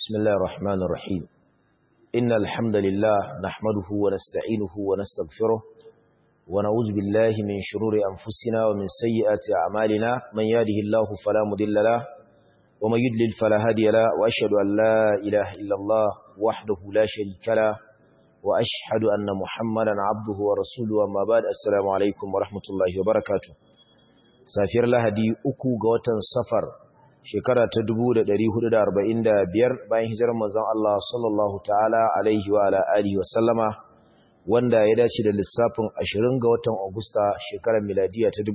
بسم الله الرحمن الرحيم إن الحمد لله نحمده ونستعينه ونستغفره ونعوذ بالله من شرور أنفسنا ومن سيئات أعمالنا من يهده الله فلا مضل له ومن يضلل فلا هادي له وأشهد أن لا إله إلا الله وحده لا شريك له وأشهد أن محمدا عبده ورسوله أما بعد السلام عليكم ورحمة الله وبركاته safiyar lahadi uku ga watan safar shekara ta 1445 bayan hijirar manzon Allah sallallahu ta'ala alaihi wa ala alihi wa sallama wanda ya dace da lissafin 20 ga watan Agusta shekarar miladiya ta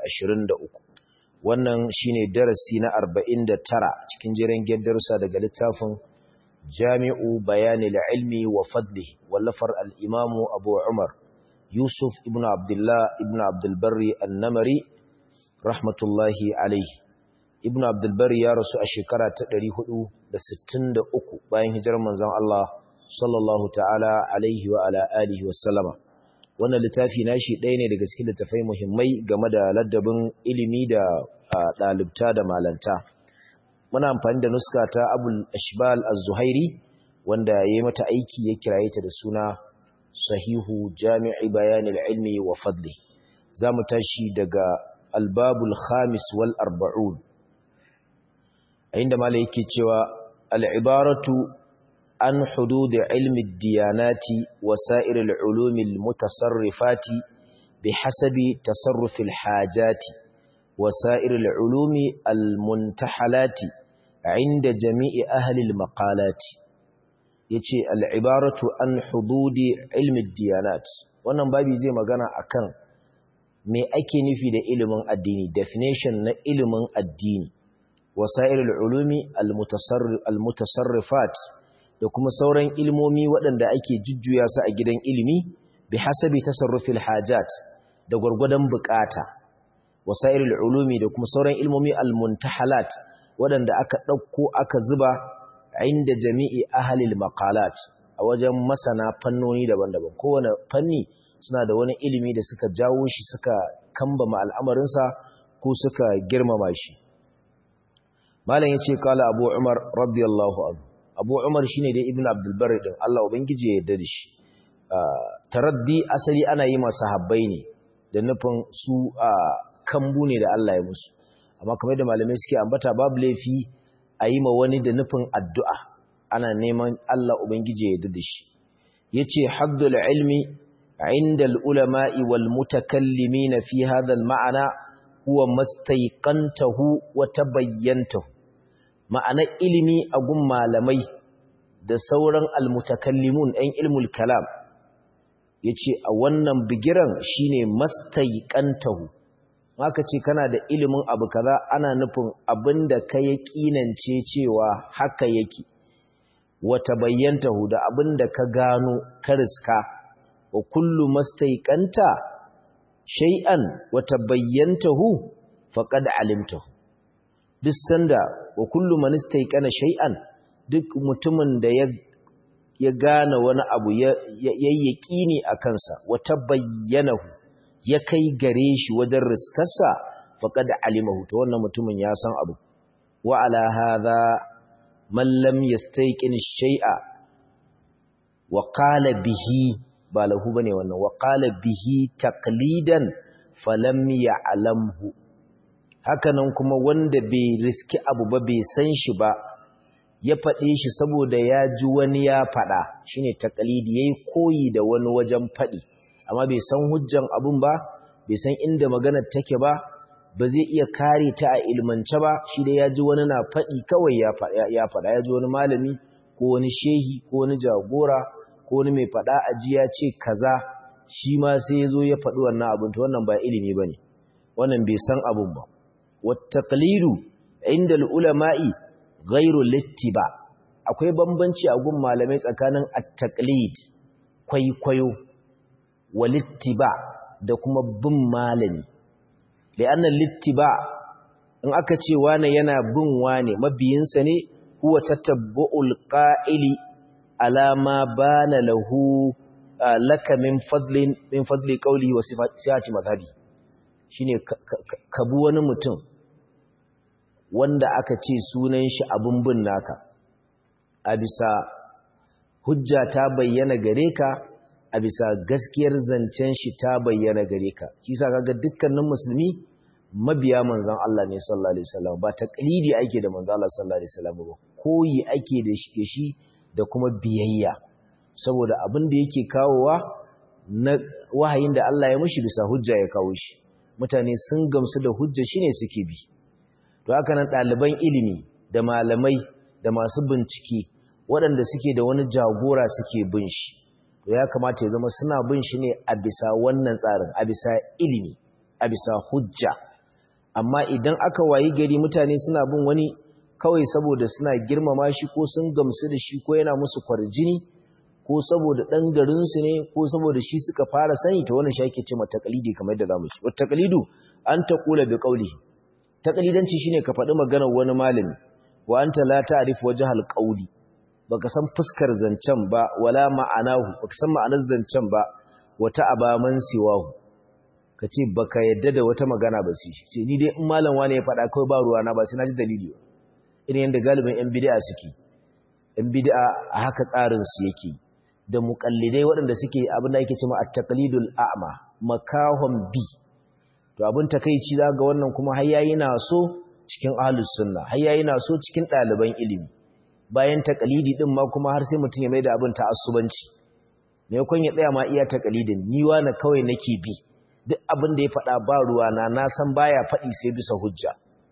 2023 wannan shine darasi na 49 cikin jiran darussa daga littafin Jami'u Bayanil Ilmi wa Fadlihi wallafar al-Imam Abu Umar Yusuf ibn Abdullah ibn Abdul Barri an-Namari rahmatullahi alaihi ibn abdulbar ya rasu a shekara ta 463 bayan hijirar manzon Allah sallallahu ta'ala alaihi wa ala alihi wa sallama wannan littafi nashi ɗaya ne daga cikin littafai muhimmai game da ladabin ilimi da ɗalibta da malanta muna amfani da nuska ta abul ashbal az-zuhairi wanda ya yi mata aiki ya kiraye ta da suna sahihu jami'i bayanil ilmi wa fadli za mu tashi daga الباب الخامس والأربعون عندما ليكي العبارة عن حدود علم الديانات وسائر العلوم المتصرفات بحسب تصرف الحاجات وسائر العلوم المنتحلات عند جميع أهل المقالات yace al'ibaratu an hududi ilmi diyanat wannan babi zai magana akan me ake nufi da ilimin addini definition na ilimin addini wasairul ulumi almutasarrifat da kuma sauran ilmomi waɗanda ake jujjuya su a gidan ilimi bi hasabi tasarrufil hajat da gwargwadon bukata wasairul ulumi da kuma sauran ilmomi almuntahalat waɗanda aka ɗauko aka zuba inda jami'i ahalil maqalat a wajen masana fannoni daban-daban kowane fanni suna da wani ilimi da suka jawo shi suka kambama al'amarinsa ko suka girmama shi. Malam ya ce, Kala Abu Umar, radiyallahu anhu. Abu Umar shi ne dai Ibn Abdulbari ɗin, Allah Ubangiji ya yarda da shi. Taraddi asali ana yi masu habbai ne, da nufin su a kambu ne da Allah ya musu. Amma kamar da malamai suke ambata babu laifi a yi ma wani da nufin addu'a, ana neman Allah Ubangiji ya yarda da shi. Ya ce, Haddul ilmi عند العلماء والمتكلمين في هذا المعنى هو ما استيقنته وتبينته معنى علمي أقوم malamai da sauran almutakallimun ɗan ilmul kalam yace a wannan bigiran shine mastaiqantahu haka ce kana da ilimin abu kaza ana nufin abinda ka yaƙinance cewa haka yake wa tabayyantahu da abinda ka gano ka riska wa kullu mastaiqanta shay'an wa tabayyantahu faqad alimtahu duk sanda wa kullu man istaiqana shay'an duk mutumin da ya ya gane wani abu ya yayyaqini akan sa wa tabayyanahu ya kai gare shi wajen riskarsa faqad alimahu to wannan mutumin ya san abu wa ala hadha man lam yastaiqin shay'a wa qala bihi ba lahu bane wannan wa qala bihi taqlidan falam ya'lamhu hakanan kuma wanda bai riski abu ba bai san shi ba ya fade shi saboda ya ji wani ya fada shine taqlidi yayi koyi da wani wajen fadi amma bai san hujjan abun ba bai san inda maganar take ba ba zai iya kare ta a ilmance ba shi da ya ji wani na fadi kawai ya fada ya fada ya ji wani malami ko wani shehi ko wani jagora ko wani mai faɗa aji ya ce kaza shi ma sai ya zo ya faɗi wannan abin to wannan ba ilimi ba ne wannan bai san abin ba wattaqlidu inda ulama'i ghairu littiba akwai bambanci a gun malamai tsakanin at-taqlid kwaikwayo wa littiba da kuma bin malami li'anna littiba in aka ce wane yana bin wane mabiyinsa ne huwa tatabbu'ul qa'ili alama bana lahu laka min fadlin min fadli qawli wa sifati madhhabi shine ka bu wani mutum wanda aka ce sunan shi abun bin naka a bisa hujja ta bayyana gare ka a bisa gaskiyar zancen shi ta bayyana gare ka shi sa kaga dukkanin musulmi mabiya manzon Allah ne sallallahu alaihi wasallam ba taqlidi ake da manzon Allah sallallahu alaihi wasallam ba koyi ake da shi da kuma biyayya saboda abin da yake kawowa na wahayin da Allah ya mushi bisa hujja ya kawo shi mutane sun gamsu da hujja shine suke bi to haka nan ɗaliban ilimi da malamai da masu bincike waɗanda suke da wani jagora suke bin shi to ya kamata ya zama suna bin shi ne a bisa wannan tsarin a bisa ilimi a bisa hujja amma idan aka wayi gari mutane suna bin wani kawai saboda suna girmama shi ko sun gamsu da shi ko yana musu kwarjini ko saboda ɗan garinsu ne ko saboda shi suka fara sani ta wannan shi ake ce mata takalidi kamar yadda zamu ci wata takalidu an taqula bi qawlihi takalidanci shine ka faɗi maganar wani malami wa anta la ta'rif wajhal qawli baka san fuskar zancen ba wala ma'anahu baka san ma'anar zancen ba wata abaman siwahu kace baka yadda da wata magana ba sai ce ni dai in malam wani ya faɗa kai ba ruwa na ba sai na ji dalili ba irin yanda galibin yan bid'a suke yan bid'a a haka tsarin su yake da muqallidai waɗanda suke abin da yake cewa at-taqlidul a'ma makahum bi to abin takeici ga wannan kuma har yayi na so cikin ahlus sunna har yayi na so cikin ɗaliban ilimi bayan takalidi din ma kuma har sai mutum ya maida abin ta'assubanci me yakon ya tsaya ma iya takalidin ni na kawai nake bi duk abin da ya faɗa ba ruwa na na san baya faɗi sai bisa hujja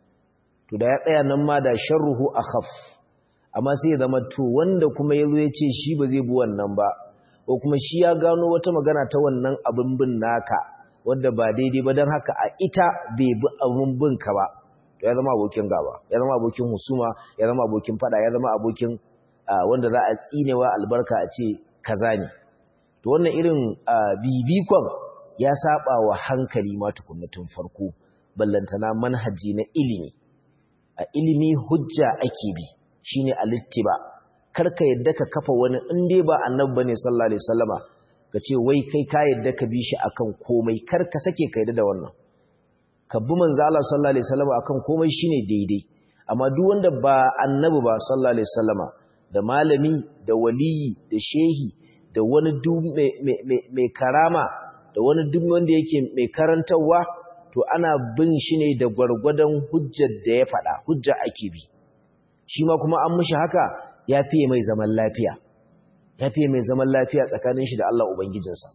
to da ya tsaya nan ma da sharruhu akhaf amma sai ya zama to wanda kuma yazo ya ce shi ba zai bi wannan ba ko kuma shi ya gano wata magana ta wannan abin bin naka wanda ba daidai ba don haka a ita bai bi abin bin ka ba ya zama abokin gaba ya zama abokin husuma ya zama abokin fada ya zama abokin wanda za a tsinewa albarka a ce kaza ne to wannan irin bibikon ya saba wa hankali ma tukunna tun farko ballantana manhaji na ilimi a ilimi hujja ake bi shine alittiba karka yadda ka kafa wani in dai ba annabi bane sallallahu alaihi wasallama ka ce wai kai ka yadda ka bi shi akan komai kar ka sake ka yadda da wannan ka bi manzo Allah sallallahu alaihi wasallama akan komai shine daidai amma duk wanda ba annabi ba sallallahu alaihi wasallama da malami da waliyi da shehi da wani duk mai karama da wani duk wanda yake mai karantarwa to ana bin shi ne da gwargwadon hujjar da ya faɗa hujja ake bi shi ma kuma an mushi haka ya fiye mai zaman lafiya ya fiye mai zaman lafiya tsakanin shi da Allah Ubangijinsa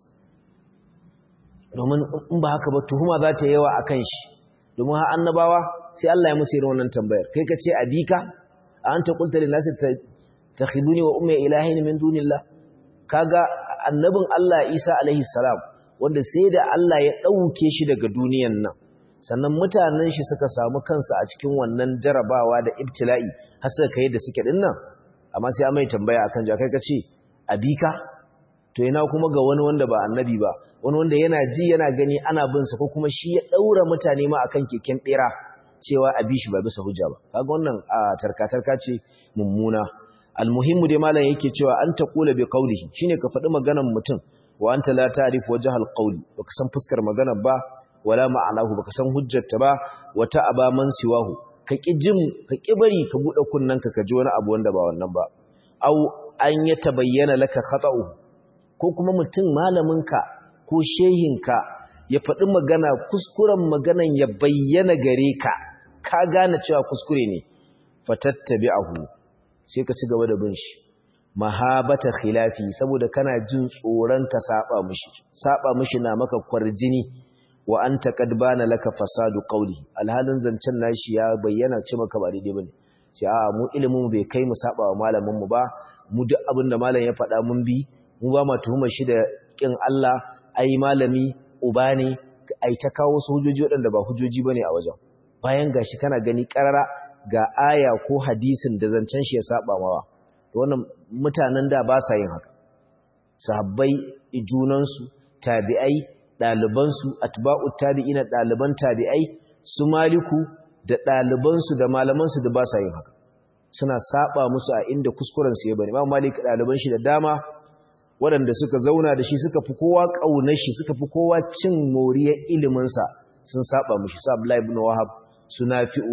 domin in ba haka ba tuhuma za ta yawa a kan shi domin ha annabawa sai Allah ya musu irin wannan tambayar kai ka ce abika a anta qulta lin nasi takhiduni wa ummi ilahin min dunillah kaga annabin Allah Isa alaihi salam wanda sai da Allah ya dauke shi daga duniyan nan sannan mutanen shi suka samu kansu a cikin wannan jarabawa da ibtila'i har suka kai da suke dinnan amma sai mai tambaya akan ja kai kace abika to yana kuma ga wani wanda ba annabi ba wani wanda yana ji yana gani ana bin sa ko kuma shi ya daura mutane ma akan keken bera cewa abi shi ba bisa hujja ba kaga wannan tarka-tarka ce mummuna almuhimmu dai malam yake cewa an taqula bi qawlihi shine ka faɗi maganar mutum wa anta la ta'rif wajhal qawli baka san fuskar maganar ba wala ma'anahu baka san hujjarta ba wata aba man siwahu ka ki jin ka ki bari ka bude kunnanka ka ji wani abu wanda ba wannan ba au an ya tabayyana laka khata'u ko kuma mutum malaminka ko shehinka ya faɗi magana kuskuren maganan ya bayyana gare ka ka gane cewa kuskure ne fatattabi'ahu sai ka ci gaba da bin shi mahabata khilafi saboda kana jin tsoron ka saba mishi saba mishi na maka kwarjini wa anta qad bana laka fasadu qawli alhalin zancen nashi ya bayyana ce maka ba daidai bane ce a mu ilimin bai kai mu saba wa malamin mu ba mu duk abin da malam ya faɗa mun bi mu ba ma tuhumar shi da kin Allah ai malami uba ne ai ta kawo su hujjoji waɗanda ba hujjoji bane a wajen bayan gashi kana gani karara ga aya ko hadisin da zancen shi ya saba mawa wannan mutanen da ba sa yin haka sahabbai junansu tabi'ai ɗalibansu atba'ut tabi'ina ɗaliban tabi'ai su maliku da ɗalibansu da malamansu da ba sa yin haka suna saba musu a inda kuskuren su ya bane imam malik ɗaliban shi da dama waɗanda suka zauna da shi suka fi kowa ƙaunar shi suka fi kowa cin moriyar iliminsa sun saba mushi su abdullahi ibn wahab su nafi'u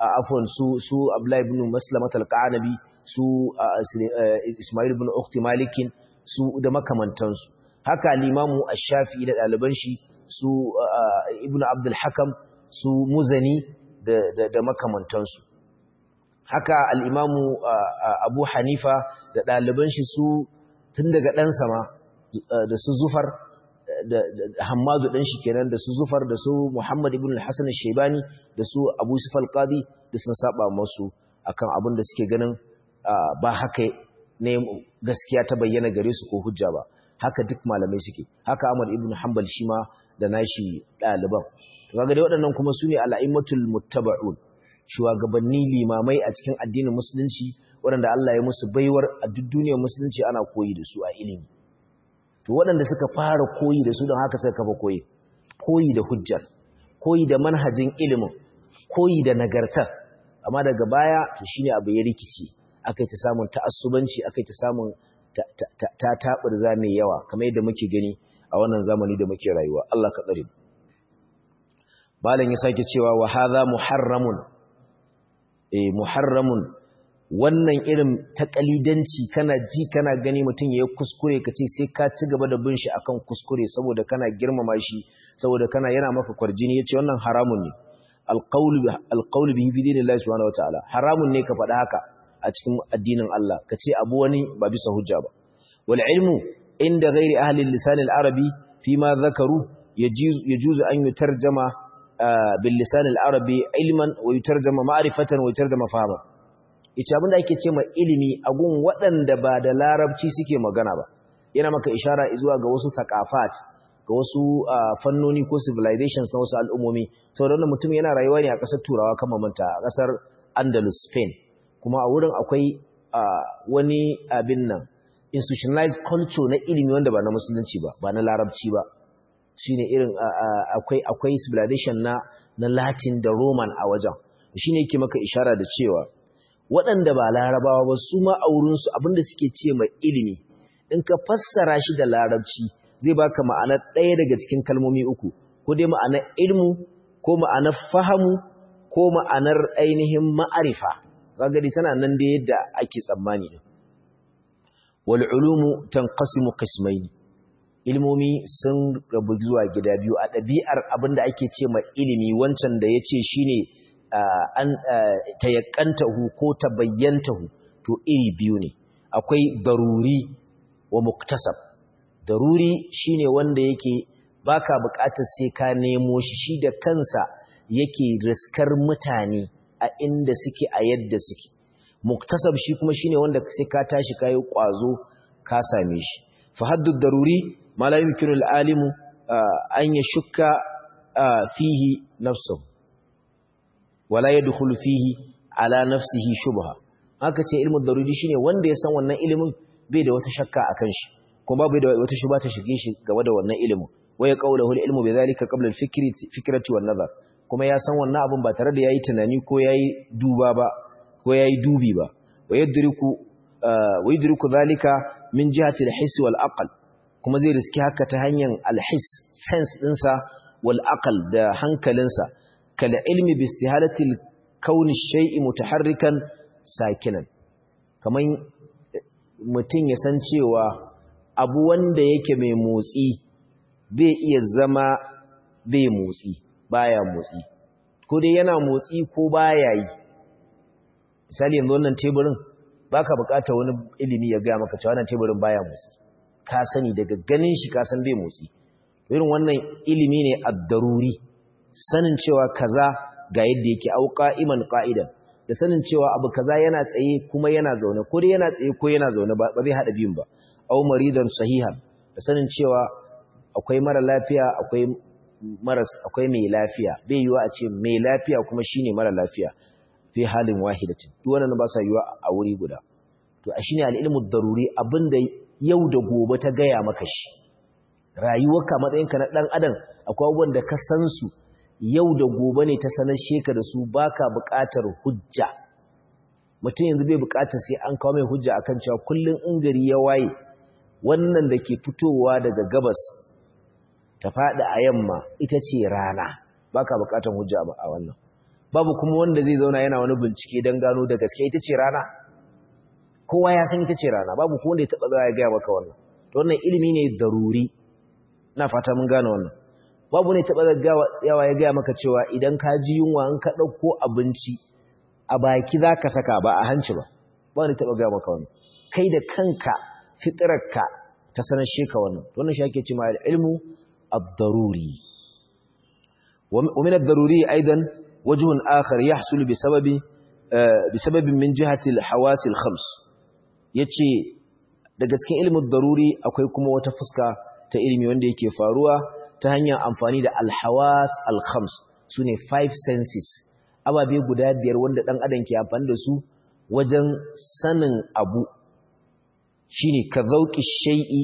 afwan su su Abdullah ibn Maslamat al-Qanabi su Ismail ibn Ukhti Malikin su da makamantansu haka al-Imamu Ash-Shafi'i da ɗaliban shi su Ibn Abdul Hakam su Muzani da da, da makamantansu haka al-Imamu Abu Hanifa da ɗaliban shi su tun daga ɗansa ma da su Zufar da Hammadu ɗan shi kenan da su Zufar da su Muhammad ibn al-Hasan al-Shaybani da su Abu Yusuf al-Qadi da sun saba masu akan abin da suke ganin ba haka ne gaskiya ta bayyana gare su ko hujja ba haka duk malamai suke haka Ahmad ibn Hanbal shi ma da nashi ɗaliban to kaga dai waɗannan kuma sune al-a'immatul muttaba'un shugabanni limamai a cikin addinin musulunci waɗanda Allah ya musu baiwar a duk duniyar musulunci ana koyi da su a ilimi to waɗanda suka fara koyi da su don haka suka kafa koyi koyi da hujjar koyi da manhajin ilimin koyi da nagartar amma daga baya to shine abu ya rikici akai ta samun ta'assubanci akai ta samun ta taɓurza mai yawa kamar yadda muke gani a wannan zamani da muke rayuwa Allah ka tsare malam ya sake cewa wa hadha muharramun eh muharramun wannan irin takalidanci kana ji kana gani mutum ya kuskure ka ce sai ka ci gaba da bin shi akan kuskure saboda kana girmama shi saboda kana yana maka kwarjini yace wannan haramun ne alqaulu alqaulu bihi fi dinillahi subhanahu wataala haramun ne ka faɗa haka a cikin addinin Allah ka ce abu wani ba bisa hujja ba wal ilmu inda ghairi ahli lisan al-arabi fi ma dhakaru yajuzu an yutarjama bil lisan al-arabi ilman wa yutarjama ma'rifatan wa yutarjama fahman ita abinda ake ce ma ilimi a gun waɗanda ba da larabci suke magana ba yana maka ishara zuwa ga wasu thaqafat ga wasu fannoni ko civilizations na wasu al'ummomi saboda wannan mutum yana rayuwa ne a ƙasar turawa kan mamanta a ƙasar andalus spain kuma a wurin akwai wani abin nan institutionalized culture na ilimi wanda ba na musulunci ba ba na larabci ba shine irin akwai akwai civilization na na latin da roman a wajen shine yake maka ishara da cewa waɗanda ba larabawa ba su ma a wurinsu abinda suke ce mai ilimi in ka fassara shi da larabci zai baka ma'anar ɗaya daga cikin kalmomi uku ko dai ma'anar ilmu ko ma'anar fahamu ko ma'anar ainihin ma'arifa gagari tana nan da yadda ake tsammani din wal ulumu tanqasimu qismayn ilmomi sun rabu zuwa gida biyu a ɗabi'ar abinda ake ce ma ilimi wancan da yace shine an tayakkantahu ko tabayyantahu to iri biyu ne akwai daruri wa muktasab daruri shine wanda yake baka buƙatar sai ka nemo shi shi da kansa yake riskar mutane a inda suke a yadda suke muktasab shi kuma shine wanda sai ka tashi kai kwazo ka same shi fa haddu daruri ma la yumkinu al-alimu an yashukka fihi nafsuhu wala yadkhulu fihi ala nafsihi shubha haka ce ilmu daruri shine wanda ya san wannan ilimin bai da wata shakka akan shi kuma bai da wata shubha ta shige shi game da wannan ilimin waya qawluhu al-ilmu bidhalika qabla al-fikri fikrati wan nazar kuma ya san wannan abun ba tare da yayi tunani ko yayi duba ba ko yayi dubi ba wayadriku wayadriku dhalika min jihati al-hiss wal aql kuma zai riski haka ta hanyar al-hiss sense dinsa wal aql da hankalinsa kal ilmi bi istihalatil kauni shay'i mutaharrikan sakinan kaman mutum ya san cewa abu wanda yake mai motsi bai iya zama bai motsi baya motsi ko dai yana motsi ko baya yi misali yanzu wannan teburin baka bukatar wani ilimi ya gaya maka cewa wannan teburin baya motsi ka sani daga ganin shi ka san bai motsi irin wannan ilimi ne ad-daruri sanin cewa kaza ga yadda yake au qa'iman qa'idan da sanin cewa abu kaza yana tsaye kuma yana zaune ko dai yana tsaye ko yana zaune ba zai hada biyun ba au maridan sahihan da sanin cewa akwai mara lafiya akwai maras akwai mai lafiya bai yiwa a ce mai lafiya kuma shine mara lafiya fi halin wahidatin duk wannan ba sa yiwa a wuri guda to a shine al-ilmu daruri abinda yau da gobe ta gaya maka shi rayuwarka matsayinka na dan adam akwai abubuwan da ka san su yau da gobe ne ta sanar sheka da su baka buƙatar hujja mutum yanzu bai buƙatar sai an kawo mai hujja akan cewa kullun in gari ya waye wannan da ke fitowa daga gabas ta faɗi a yamma ita ce rana baka buƙatar hujja a wannan babu kuma wanda zai zauna yana wani bincike don gano da gaske ita ce rana kowa ya san ita ce rana babu kuma wanda ya taɓa zawa ya gaya maka wannan to wannan ilimi ne daruri na fata mun gane wannan babu ne taɓa yawa ya gaya maka cewa idan ka ji yunwa in ka ɗauko abinci a baki za ka saka ba a hanci ba ba ne taɓa gaya maka wannan kai da kanka fitirarka ta sanar sheka wannan wannan shi ake ce ma ilmu ad-daruri wa min ad-daruri aidan wajhun akhar yahsul bi sababi bi sababin min jihati al-hawas al-khams yace daga cikin ilmin daruri akwai kuma wata fuska ta ilimi wanda yake faruwa ta hanyar amfani da al-hawas al-khams sune five senses ababe guda biyar wanda dan adam ke amfani da su wajen sanin abu shine ka zauki shay'i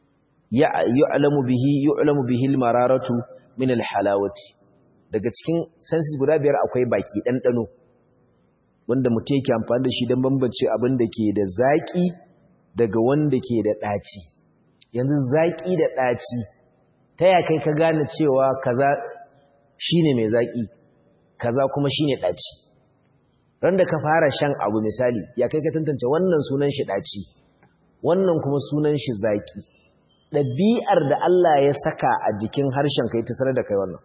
ya'lamu bihi yu'lamu bihi al-mararatu min al-halawati daga cikin senses guda biyar akwai baki ɗanɗano wanda mutum yake amfani da shi don bambance abin da ke da zaƙi daga wanda ke da ɗaci yanzu zaƙi da ɗaci ta ya kai ka gane cewa kaza shine mai zaƙi kaza kuma shine ɗaci ran da ka fara shan abu misali ya kai ka tantance wannan sunan shi ɗaci wannan kuma sunan shi zaƙi ɗabi'ar da Allah ya saka a jikin harshen kai ta sanar da kai wannan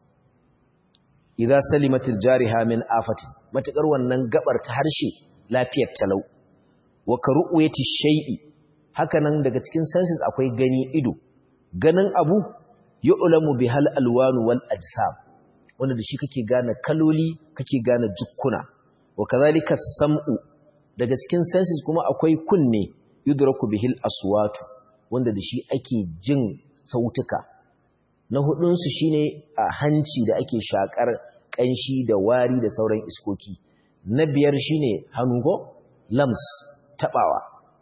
idza salimatil jariha min afatin matakar wannan gabar ta harshe lafiyar talau wa karu'yati shay'i hakanan daga cikin senses akwai gani ido ganin abu yu'lamu bihal alwanu wal ajsam wanda da shi kake gane kaloli kake gane jukkuna wa kadhalika sam'u daga cikin senses kuma akwai kunne yudraku bihil aswatu wanda da shi ake jin sautuka na hudunsu shine a hanci da ake shakar kanshi da wari da sauran iskoki na biyar shine hango lams tabawa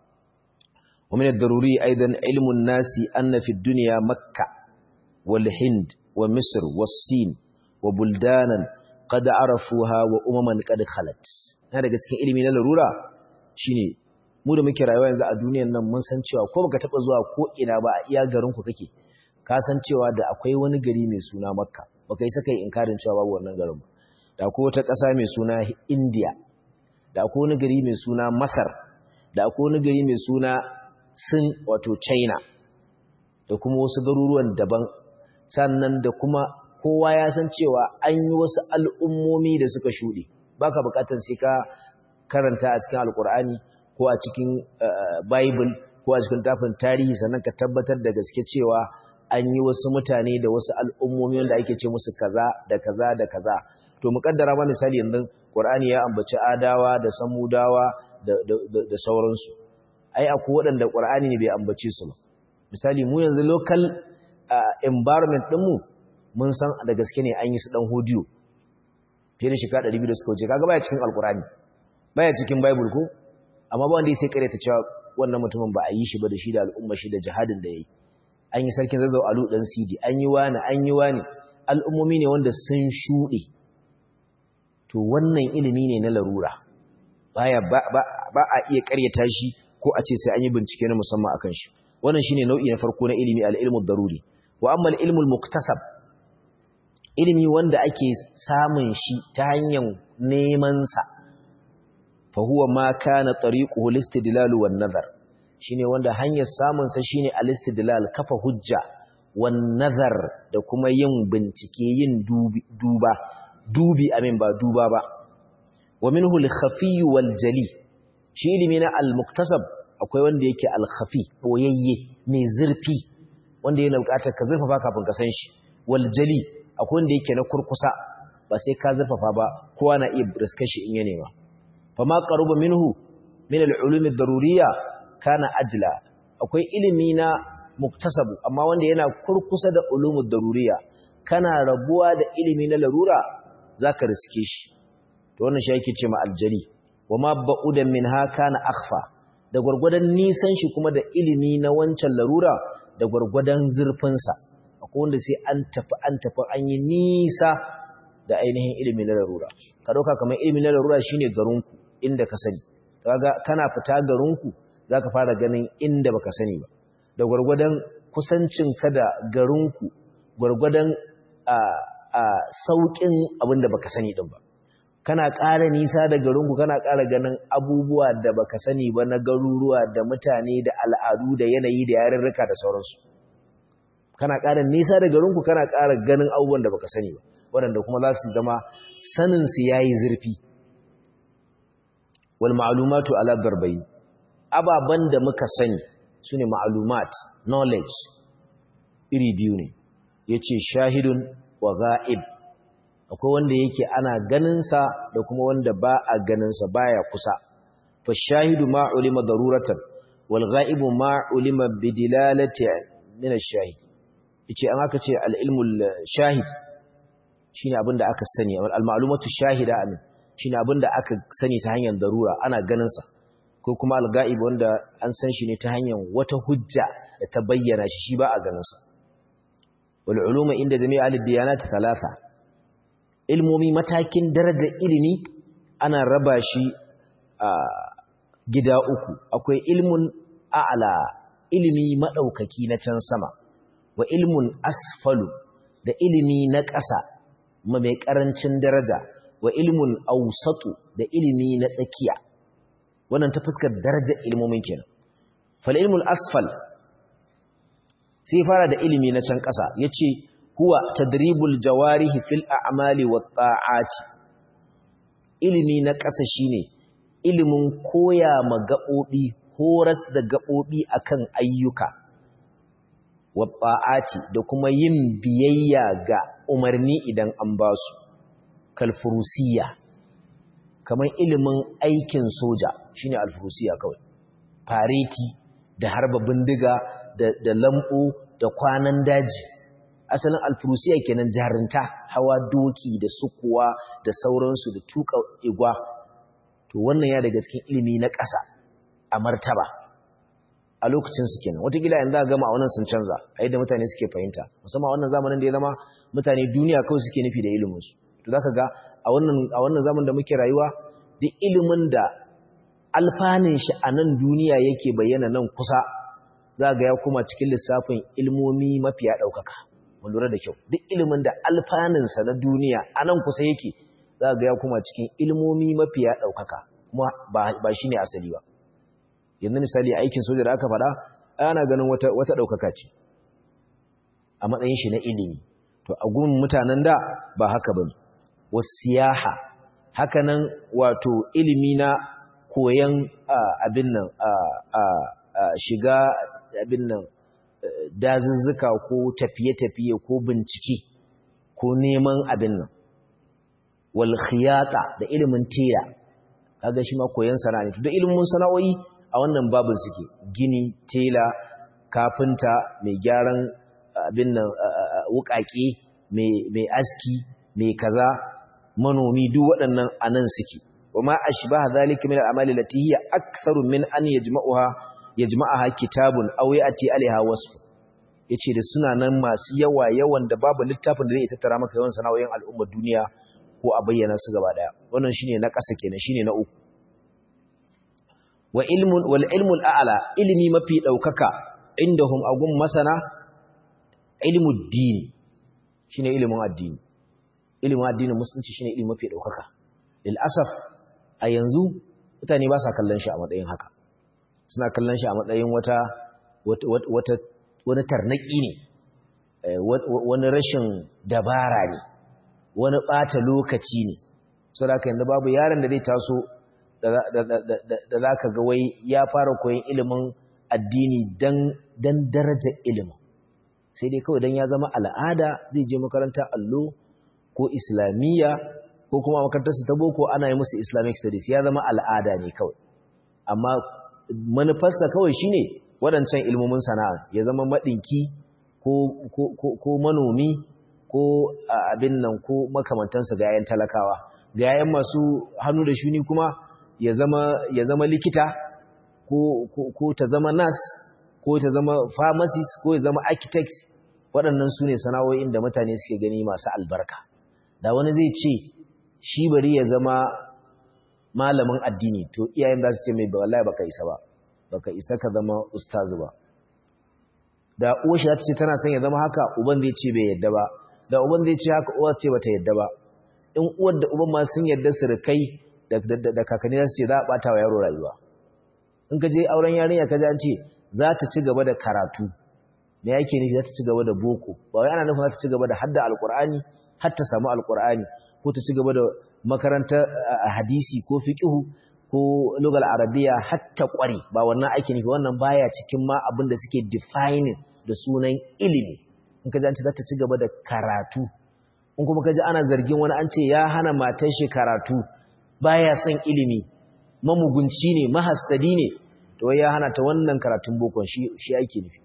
wa min ad-daruri aidan ilmu an-nasi anna fi ad-dunya makkah wal hind wa misr was sin wa buldanan qad arafuha wa umaman qad khalat na daga cikin ilimi na larura shine mu da muke rayuwa yanzu a duniyar nan mun san cewa ko baka taba zuwa ko ina ba a iya garin ku kake ka san cewa da akwai wani gari mai suna makka baka yi saka inkarin cewa babu wannan garin ba da akwai wata ƙasa mai suna india da akwai wani gari mai suna masar da akwai wani gari mai suna sin wato china da kuma wasu garuruwan daban sannan da kuma kowa ya san cewa an yi wasu al'ummomi da suka shuɗe baka buƙatar sai ka karanta a cikin alƙur'ani ko a cikin bible ko a cikin tafin tarihi sannan ka tabbatar da gaske cewa an yi wasu mutane da wasu al'ummomi wanda ake ce musu kaza da kaza da kaza to muƙaddara ma misali yanzu Qur'ani ya ambaci adawa da samudawa da, da, sauransu ai akwai waɗanda Qur'ani ne bai ambace su ba misali mu yanzu local uh, environment ɗinmu mun san da gaske ne an yi su ɗan hodiyo fiye da shekara 200 da suka wuce kaga baya cikin alkurani baya cikin bible ko amma ba wanda ya sai kare ta cewa wannan mutumin ba a yi shi ba da shi da al'umma shi da jihadin da ya yi an yi sarkin zazzau alu dan sidi an yi wani an yi wani al'ummomi ne wanda sun shuɗe to wannan ilimi ne na larura baya ba, ba, a iya karyata shi ko a ce sai an yi bincike na musamman akan shi wannan shine nau'i na farko na ilimi al-ilmu daruri wa amma al-ilmu al-muktasab ilimi wanda ake samun shi ta hanyar neman sa fa huwa ma kana tariquhu al-istidlal wan nazar shine wanda hanyar samun sa shine al-istidlal kafa hujja wan nazar da kuma yin bincike yin duba dubi amin ba duba ba wa minhu al-khafi wal jali shi ilimi na al-muktasab akwai wanda yake al-khafi boyayye mai zurfi wanda yana bukatar ka zurfafa kafin ka san shi wal jali akwai wanda yake na kurkusa ba sai ka zurfafa ba kowa na iya riskar shi in ya nema fama qaruba minhu min al-ulum ad-daruriyya kana ajla akwai ilimi na muktasabu amma wanda yana kurkusa da ulumud daruriyya kana rabuwa da ilimi na larura zaka riske shi to wannan shi yake ce ma aljali wama ba'udan minha kana akhfa da gurgurdan nisan shi kuma da ilimi na wancan larura da gurgurdan zurfin sa akwai wanda sai an tafi an tafi an yi nisa da ainihin ilimi na larura ka dauka kamar ilimi na larura shine garinku inda ka sani kaga kana fita garinku zaka fara ganin inda baka sani ba da gurgurdan kusancin ka da garinku gurgurdan a a saukin abinda baka sani din ba kana ƙara nisa da garinku kana ƙara ganin abubuwa da baka sani ba na garuruwa da mutane da al'adu da yanayi da yarurruka da sauransu kana ƙara nisa da garinku kana ƙara ganin abubuwan da baka sani ba waɗanda kuma za su zama saninsu ya yi zurfi wal ma'alumatu ala darbai ababen da muka sani su ne ma'alumat knowledge iri biyu ne ya ce shahidun wa za'ib akwai wanda yake ana ganinsa da kuma wanda ba a ganinsa baya kusa fa shahidu ma ulima daruratan wal ghaibu ma ulima bidilalati min ash-shahid yace an aka ce al-ilmul shahid shine abinda aka sani al-ma'lumatu shahida amin shine abinda aka sani ta hanyar darura ana ganinsa ko kuma al-ghaib wanda an san shi ne ta hanyar wata hujja da ta bayyana shi shi ba a ganinsa wal uluma inda jami'a al-diyanat thalatha ilmomi matakin darajar ilimi ana raba shi a gida uku akwai ilmun a'la ilimi madaukaki na can sama wa ilmun asfalu da ilimi na ƙasa mai ƙarancin daraja wa ilmun ausatu da ilimi na tsakiya wannan ta fuskar darajar ilmomin kenan fal ilmul asfal sai fara da ilimi na can ƙasa yace huwa tadribul jawarihi fil a'mali wat ta'ati ilimi na ƙasa shine ilimin koya ma gabobi horas da gabobi akan ayyuka wat ta'ati da kuma yin biyayya ga umarni idan an ba su kalfurusiya kamar ilimin aikin soja shine alfurusiya kawai fareti da harba bindiga da da lambo da kwanan daji asalin alfurusiya kenan jarinta hawa doki da sukuwa da sauransu da tuka igwa to wannan ya daga cikin ilimi na ƙasa a martaba a lokacin su kenan watakila yanzu a gama a wannan sun canza a yadda mutane suke fahimta musamman wannan zamanin da ya zama mutane duniya kawai suke nufi da iliminsu to zaka ga a wannan a wannan zamanin da muke rayuwa duk ilimin da alfanin shi a nan duniya yake bayyana nan kusa za ga ya kuma cikin lissafin ilmomi mafiya ɗaukaka mun lura da kyau duk ilimin da alfaninsa na duniya a nan kusa yake za ga ya kuma cikin ilmomi mafiya ɗaukaka kuma ba shi ne asali ba yanzu misali aikin soja da aka faɗa ana ganin wata wata ɗaukaka ce a matsayin shi na ilimi to a gun mutanen da ba haka ba ne wasiyaha haka nan wato ilimi na koyan abin nan shiga abin nan dazuzzuka ko tafiye-tafiye ko bincike ko neman abin nan wal khiyata da ilimin tela kaga shi ma koyan sana'a ne to da ilimin sana'o'i a wannan babin suke gini tela kafinta mai gyaran abin nan wukake mai aski mai kaza manomi duk waɗannan anan suke wama ashbaha zalika min al-amali allati hiya aktharu min an yajma'uha yajma'aha kitabun aw ya'ti alaiha wasf yace da suna nan masu yawa yawan da babu littafin da zai tattara maka yawan sana'o'in al'ummar duniya ko a bayyana su gaba daya wannan shine na ƙasa kenan shine na uku wa ilmun wal ilmul a'la ilmi mafi daukaka indahum agun masana ilmud din shine ilimin addini ilimin addinin musulunci shine ilimi mafi daukaka lil asaf a yanzu mutane ba sa kallon shi a matsayin haka suna kallon shi a matsayin wata wata wani tarnaki ne wani rashin dabara ne wani bata lokaci ne saboda yanzu babu yaron da zai taso da za ka ga wai ya fara koyon ilimin addini dan darajar ilimin sai dai kawai dan ya zama al'ada zai je makaranta allo ko islamiyya ko kuma makarantarsu ta boko ana yi musu islamic studies ya zama al'ada ne kawai amma manufarsa kawai shine waɗancan ilmomin sana'a ya zama maɗinki ko manomi ko abin nan ko makamantansa ga yayan talakawa ga yayan masu hannu da shuni kuma ya zama likita ko ta zama nas ko ta zama pharmacist ko ya zama architect waɗannan su ne sana'o'in da mutane suke gani masu albarka da wani zai ce shi bari ya zama malamin addini to iyayen za su ce mai wallahi baka isa ba baka isa ka zama ustazu ba da uwar shi za ta ce tana son ya zama haka uban zai ce bai yadda ba da uban zai ce haka uwar ce bata yadda ba in uwar da uban ma sun yarda su rikai da kakanni za su ce za a ɓata wa yaro rayuwa in ka je auren yarinya ka ji an ce za ta ci gaba da karatu me yake nufi za ta ci gaba da boko ba wai ana nufin za ta ci gaba da hadda alkur'ani har ta samu alkur'ani ko ta ci gaba da makarantar hadisi ko fiqhu ko lugal arabiya har ta kware ba wannan ake nufi wannan baya cikin ma abin da suke defining da sunan ilimi in ka ji an ce za ta ci gaba da karatu in kuma ka ji ana zargin wani an ce ya hana matar shi karatu baya son ilimi mamugunci ne mahassadi ne to ya hana ta wannan karatun bokon shi shi ake nufi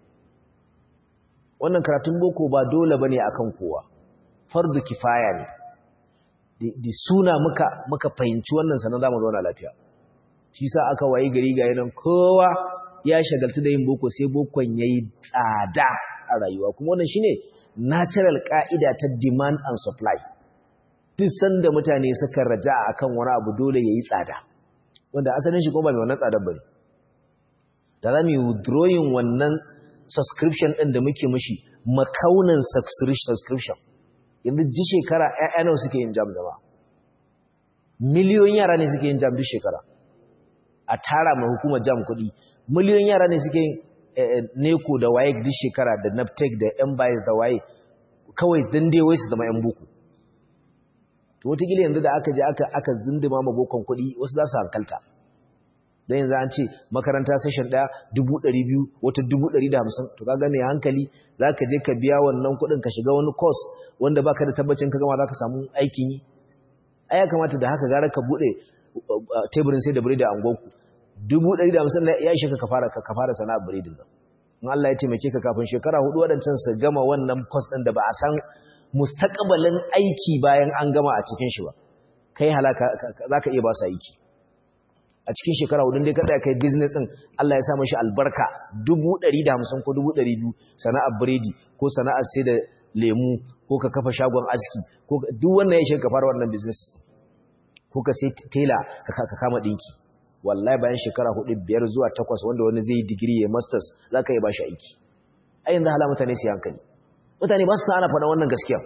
wannan karatun boko ba dole bane akan kowa fardu kifaya ne di suna muka muka fahimci wannan sanan zamu zauna lafiya shi sa aka wayi gari ga yanan kowa ya shagaltu da yin boko sai bokon yayi tsada a rayuwa kuma wannan shine natural ka'ida ta demand and supply duk sanda mutane suka raja akan wani abu dole yayi tsada wanda asalin shi kuma ba mai wannan tsadar bane da za mu yi withdrawing wannan subscription ɗin da muke mashi makaunan subscription yanzu ji shekara ‘ya'ya nawa suke yin jam jama miliyoyin yara ne suke yin jam duk shekara a tara mai hukumar jam kuɗi miliyoyin yara ne suke yin neko da waye duk shekara da naptec da yan bayis da waye kawai don dai wai su zama ‘yan buku to wataƙila yanzu da aka je aka zindima ma bokon kuɗi wasu za su hankalta don yanzu an ce makaranta session ɗaya dubu ɗari biyu wata dubu ɗari da hamsin to kaga mai hankali za ka je ka biya wannan kuɗin ka shiga wani course wanda baka da tabbacin ka gama za ka samu aikin yi ai ya kamata da haka gara ka buɗe teburin sai da biredi a angonku dubu ɗari da hamsin ya ishe ka ka fara sana'ar biredin nan in Allah ya taimake ka kafin shekara hudu waɗancan su gama wannan course ɗin da ba a san mustaqbalin aiki bayan an gama a cikin shi ba kai halaka za ka iya ba su aiki a cikin shekara hudun dai kada kai business din Allah ya sa mashi albarka 150 ko 200 sana'ar biredi ko sana'ar sai da lemu ko ka kafa shagon aski ko duk wannan ya shiga fara wannan business ko ka sai tela ka kama dinki wallahi bayan shekara hudu biyar zuwa takwas wanda wani zai yi digiri ya masters zaka yi bashi aiki ai yanzu hala mutane su hankali mutane ba su sa ana faɗa wannan gaskiya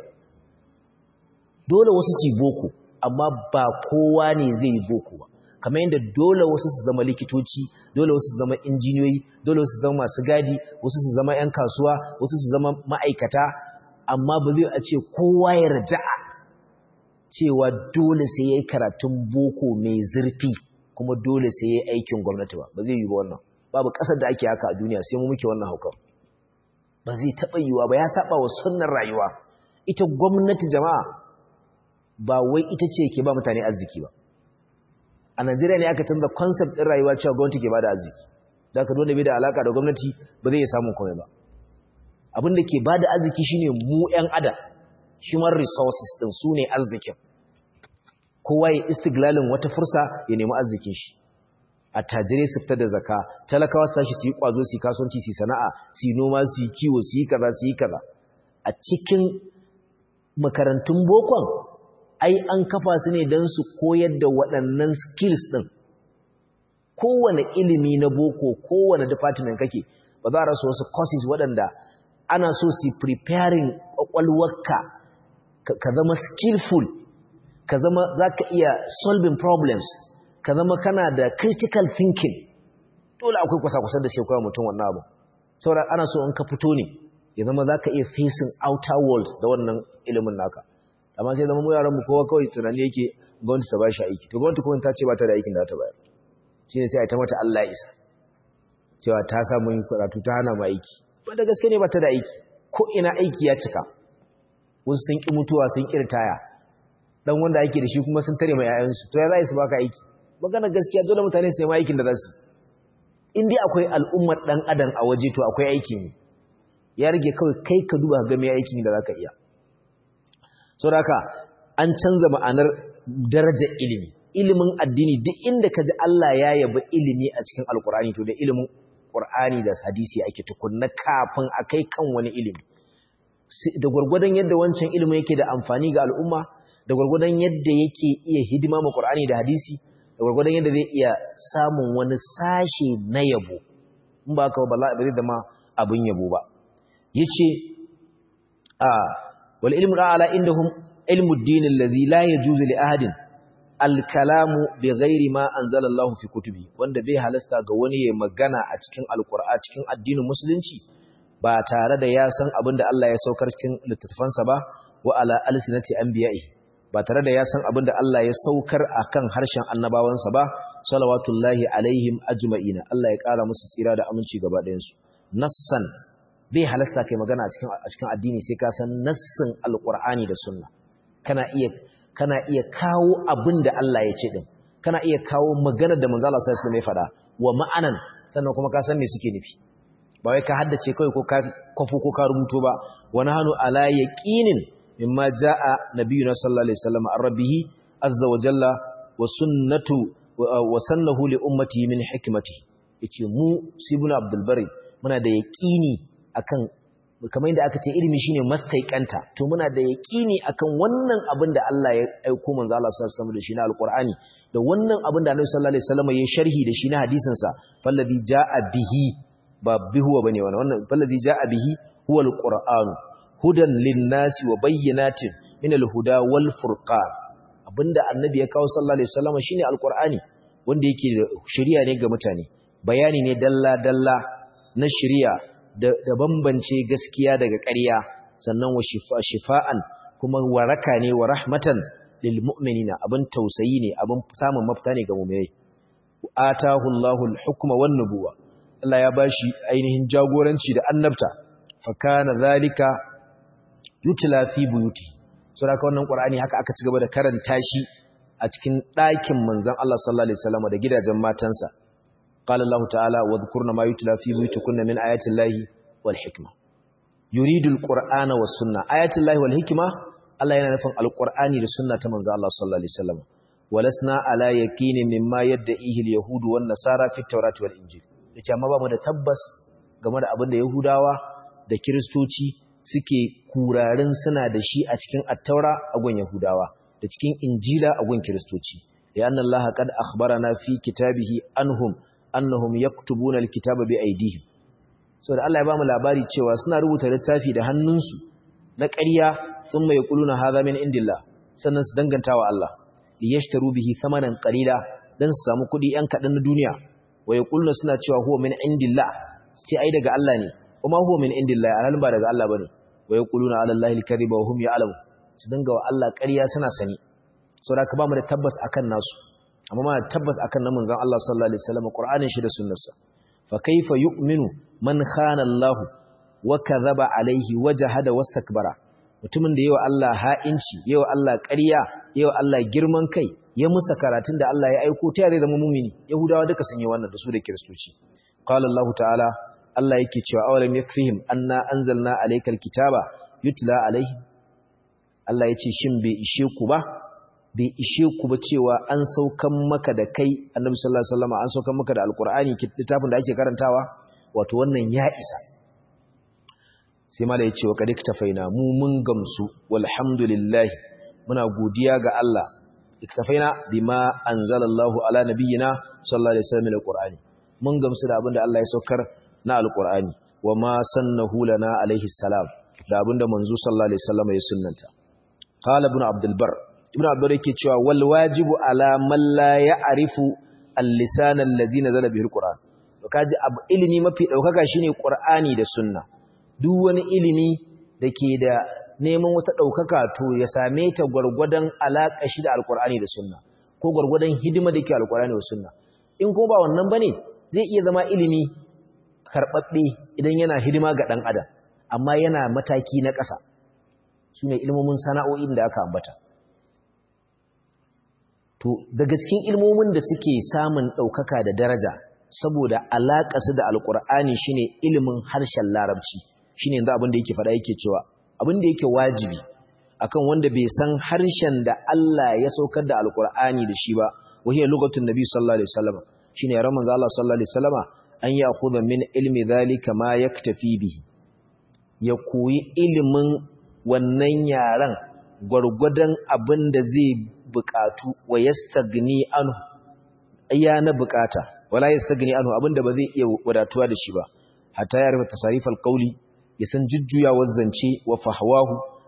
dole wasu su yi boko amma ba kowa ne zai yi boko ba kamar yadda dole wasu su zama likitoci dole wasu su zama injiniyoyi dole wasu su zama masu gadi wasu su zama 'yan kasuwa wasu su zama ma'aikata amma ba zai a ce kowa ya raja'a cewa dole sai ya yi karatun boko mai zurfi kuma dole sai ya yi aikin gwamnati ba ba zai yi ba wannan babu ƙasar da ake haka a duniya sai mu muke wannan haukar ba zai taɓa yiwa ba ya saba wa sunnar rayuwa ita gwamnati jama'a ba wai ita ce ke ba mutane arziki ba a Najeriya ne aka canza concept ɗin rayuwa cewa gwamnati ke bada arziki da ka dole bai da alaka da gwamnati ba zai samu komai ba abin da ke bada arziki shine mu ƴan adam human resources din su ne arzikin kowa ya istiglalin wata fursa ya nemi arzikin shi attajirai su fita da zaka talakawa su tashi su yi kwazo su yi kasuwanci su yi sana'a su yi noma su yi kiwo su yi kaza su yi kaza a cikin makarantun bokon ai an kafa su ne don su koyar da waɗannan skills ɗin kowane ilimi na boko kowane department kake ba za a rasa wasu courses waɗanda ana so su preparing ƙwaƙwalwarka ka zama skillful ka zama za ka iya solving problems ka zama kana da critical thinking dole akwai kwasa-kwasa da shekwa mutum wannan abu saboda ana so in ka fito ne ya zama za ka iya facing outer world da wannan ilimin naka amma sai zama mu yaran mu kowa kawai tunani yake gwamnati ta bashi aiki to gwamnati kuma ta ce ba ta da aikin da ta bayar shine sai a ta mata Allah isa cewa ta samu yin karatu ta hana mu aiki ba da gaske ne ba ta da aiki ko ina aiki ya cika wasu sun ki mutuwa sun ki ritaya dan wanda ake da shi kuma sun tare mai yayansu to ya za su baka aiki magana gaskiya dole mutane su nema aikin da za su in dai akwai al'ummar dan adam a waje to akwai aiki ne ya rage kawai kai ka duba ga me aikin da zaka iya saboda haka an canza ma'anar darajar ilimi ilimin addini duk inda ka ji Allah ya yabi ilimi a cikin alkur'ani to da ilimin qur'ani da hadisi ake tukunna kafin a kai kan wani ilimi da gwargwadon yadda wancan ilimin yake da amfani ga al'umma da gwargwadon yadda yake iya hidima ma qur'ani da hadisi da gwargwadon yadda zai iya samun wani sashe na yabo in ba ka ba ba zai zama abin yabo ba yace a wal ilmu ala indahum ilmu ad-din allazi la yajuzu li ahadin al-kalamu bighairi ma anzala Allah fi kutubi wanda bai halasta ga wani ya magana a cikin alqur'ani cikin addinin musulunci ba tare da ya san abin da Allah ya saukar cikin littattafansa ba wa ala alsinati anbiya'i ba tare da ya san abin da Allah ya saukar akan harshen annabawansa ba salawatullahi alaihim ajma'ina Allah ya kara musu tsira da aminci gaba ɗayan su nassan bai halasta kai magana a cikin a cikin addini sai ka san nassin alqur'ani da sunna kana iya kana iya kawo abin da Allah ya ce din kana iya kawo maganar da manzo Allah sallallahu alaihi wasallam ya faɗa wa ma'anan sannan kuma ka san me suke nufi ba wai ka haddace kai ko ka kwafo ko ka rubuto ba wani hannu ala yaqinin mimma jaa nabiyuna sallallahu alaihi wasallam ar-rabbihi azza wa jalla wa sunnatu wa sannahu li ummati min hikmati yace mu sibuna abdul bari muna da yaqini akan kamar yadda aka ce ilimi shine mastaiqanta to muna da yaqini akan wannan abin da Allah ya aika manzo Allah sallallahu alaihi wasallam da shi na alqur'ani da wannan abin da Annabi sallallahu alaihi wasallam ya sharhi da shi na hadisin sa fallazi jaa bihi ba bihuwa bane wannan wannan fallazi jaa bihi huwa alquran hudan linnasi wa bayyinatin min alhuda wal furqan abinda annabi ya kawo sallallahu alaihi wasallam shine alqurani wanda yake shari'a ne ga mutane bayani ne dalla dalla na shari'a da, da bambance gaskiya daga ƙarya sannan wa shifa shifa'an kuma waraka ne wa rahmatan lil mu'minina abin tausayi ne abin samun mafita ne ga mu'minai atahu Allahul hukma wan nubuwa Allah ya bashi ainihin jagoranci da annabta fa kana zalika yutla fi buyuti so da wannan qur'ani haka aka ci gaba da karanta shi a cikin ɗakin manzon Allah sallallahu alaihi wasallam da gidajen matansa qala Allah ta'ala wa dhkurna ma yutla fi buyutikunna min ayati llahi wal hikma yuridu alqur'ana was sunna ayati llahi wal hikma Allah yana nufin alqur'ani da sunna ta manzon Allah sallallahu alaihi wasallam walasna ala yaqinin mimma yad'ihi alyahudu wan nasara fi at-taurati wal injil yace amma ba mu da tabbas game da abin da yahudawa da kiristoci suke kurarin suna da shi a cikin attaura a gun Yahudawa da cikin Injila a gun Kiristoci ya anna Allah qad akhbarana fi kitabihi anhum annahum yaktubuna alkitaba bi aydihim so da Allah ya bamu labari cewa suna rubuta littafi da hannunsu na ƙarya thumma yaquluna hadha min indillah sannan su dangantawa Allah liyashtaru bihi thamanan qalila dan su samu kuɗi yan kaɗan na duniya wa yaquluna suna cewa huwa min indillah sai ai daga Allah ne kuma huwa min indillahi alhalin ba daga Allah bane wa yaquluna ala allahi alkadhiba wa hum ya'lamun su dinga wa Allah ƙarya suna sani saboda ka ba mu da tabbas akan nasu amma ma tabbas akan na manzon Allah sallallahu alaihi wasallam Qur'anin shi da sunnarsa fa kaifa yu'minu man khana Allah wa kadhaba alaihi wa jahada wastakbara mutumin da yawa Allah ha'inci yawa Allah ƙarya yawa Allah girman kai ya musa karatun da Allah ya aiko ta zai zama mumini yahudawa duka sun yi wannan da su da kiristoci qala Allah ta'ala Allah yake cewa awalam yakfihim anna anzalna alaykal kitaba yutla alaihim Allah yace shin bai ishe ku ba bai ishe ku ba cewa an saukan maka da kai Annabi sallallahu alaihi wasallam an saukan maka da alqur'ani littafin da ake karantawa wato wannan ya isa sai mala yace wa kadik tafaina mu mun gamsu walhamdulillah muna godiya ga Allah iktafaina bima anzalallahu ala nabiyyina sallallahu alaihi wasallam alqur'ani mun gamsu da abinda Allah ya saukar na alƙur'ani wa ma sannahu lana alaihi salam da abinda manzo sallallahu alaihi wasallam ya sunnanta qala ibn abdul bar ibn abdul yake cewa wal wajibu ala man la ya'rifu al-lisan allazi nazala bihi alquran to kaji abu ilimi mafi daukaka shine qur'ani da sunna duk wani ilimi dake da neman wata daukaka to ya same ta gurgurdan alaka shi da alqur'ani da sunna ko gurgurdan hidima dake alqur'ani da sunna in ko ba wannan bane zai iya zama ilimi karɓaɓɓe idan yana hidima ga ɗan adam amma yana mataki na ƙasa su ne ilmomin sana'o'in da aka ambata to daga cikin ilmomin da suke samun ɗaukaka da daraja saboda alaƙasu da alƙur'ani shine ilimin harshen larabci shine yanzu abin da yake faɗa yake cewa abin da yake wajibi akan wanda bai san harshen da Allah ya saukar da alƙur'ani da shi ba wahiyar lugatun nabi sallallahu alaihi wasallam shine yaran manzo Allah sallallahu alaihi wasallama an ya khudha min ilmi dhalika ma yaktafi bihi ya koyi ilimin wannan yaran gwargwadon abin da zai bukatu wa yastagni anhu iya na bukata wala yastagni anhu abin da ba zai iya wadatuwa da shi ba hatta ya rubuta tasarifal qawli ya san jujjuyawar zance wa fahwahu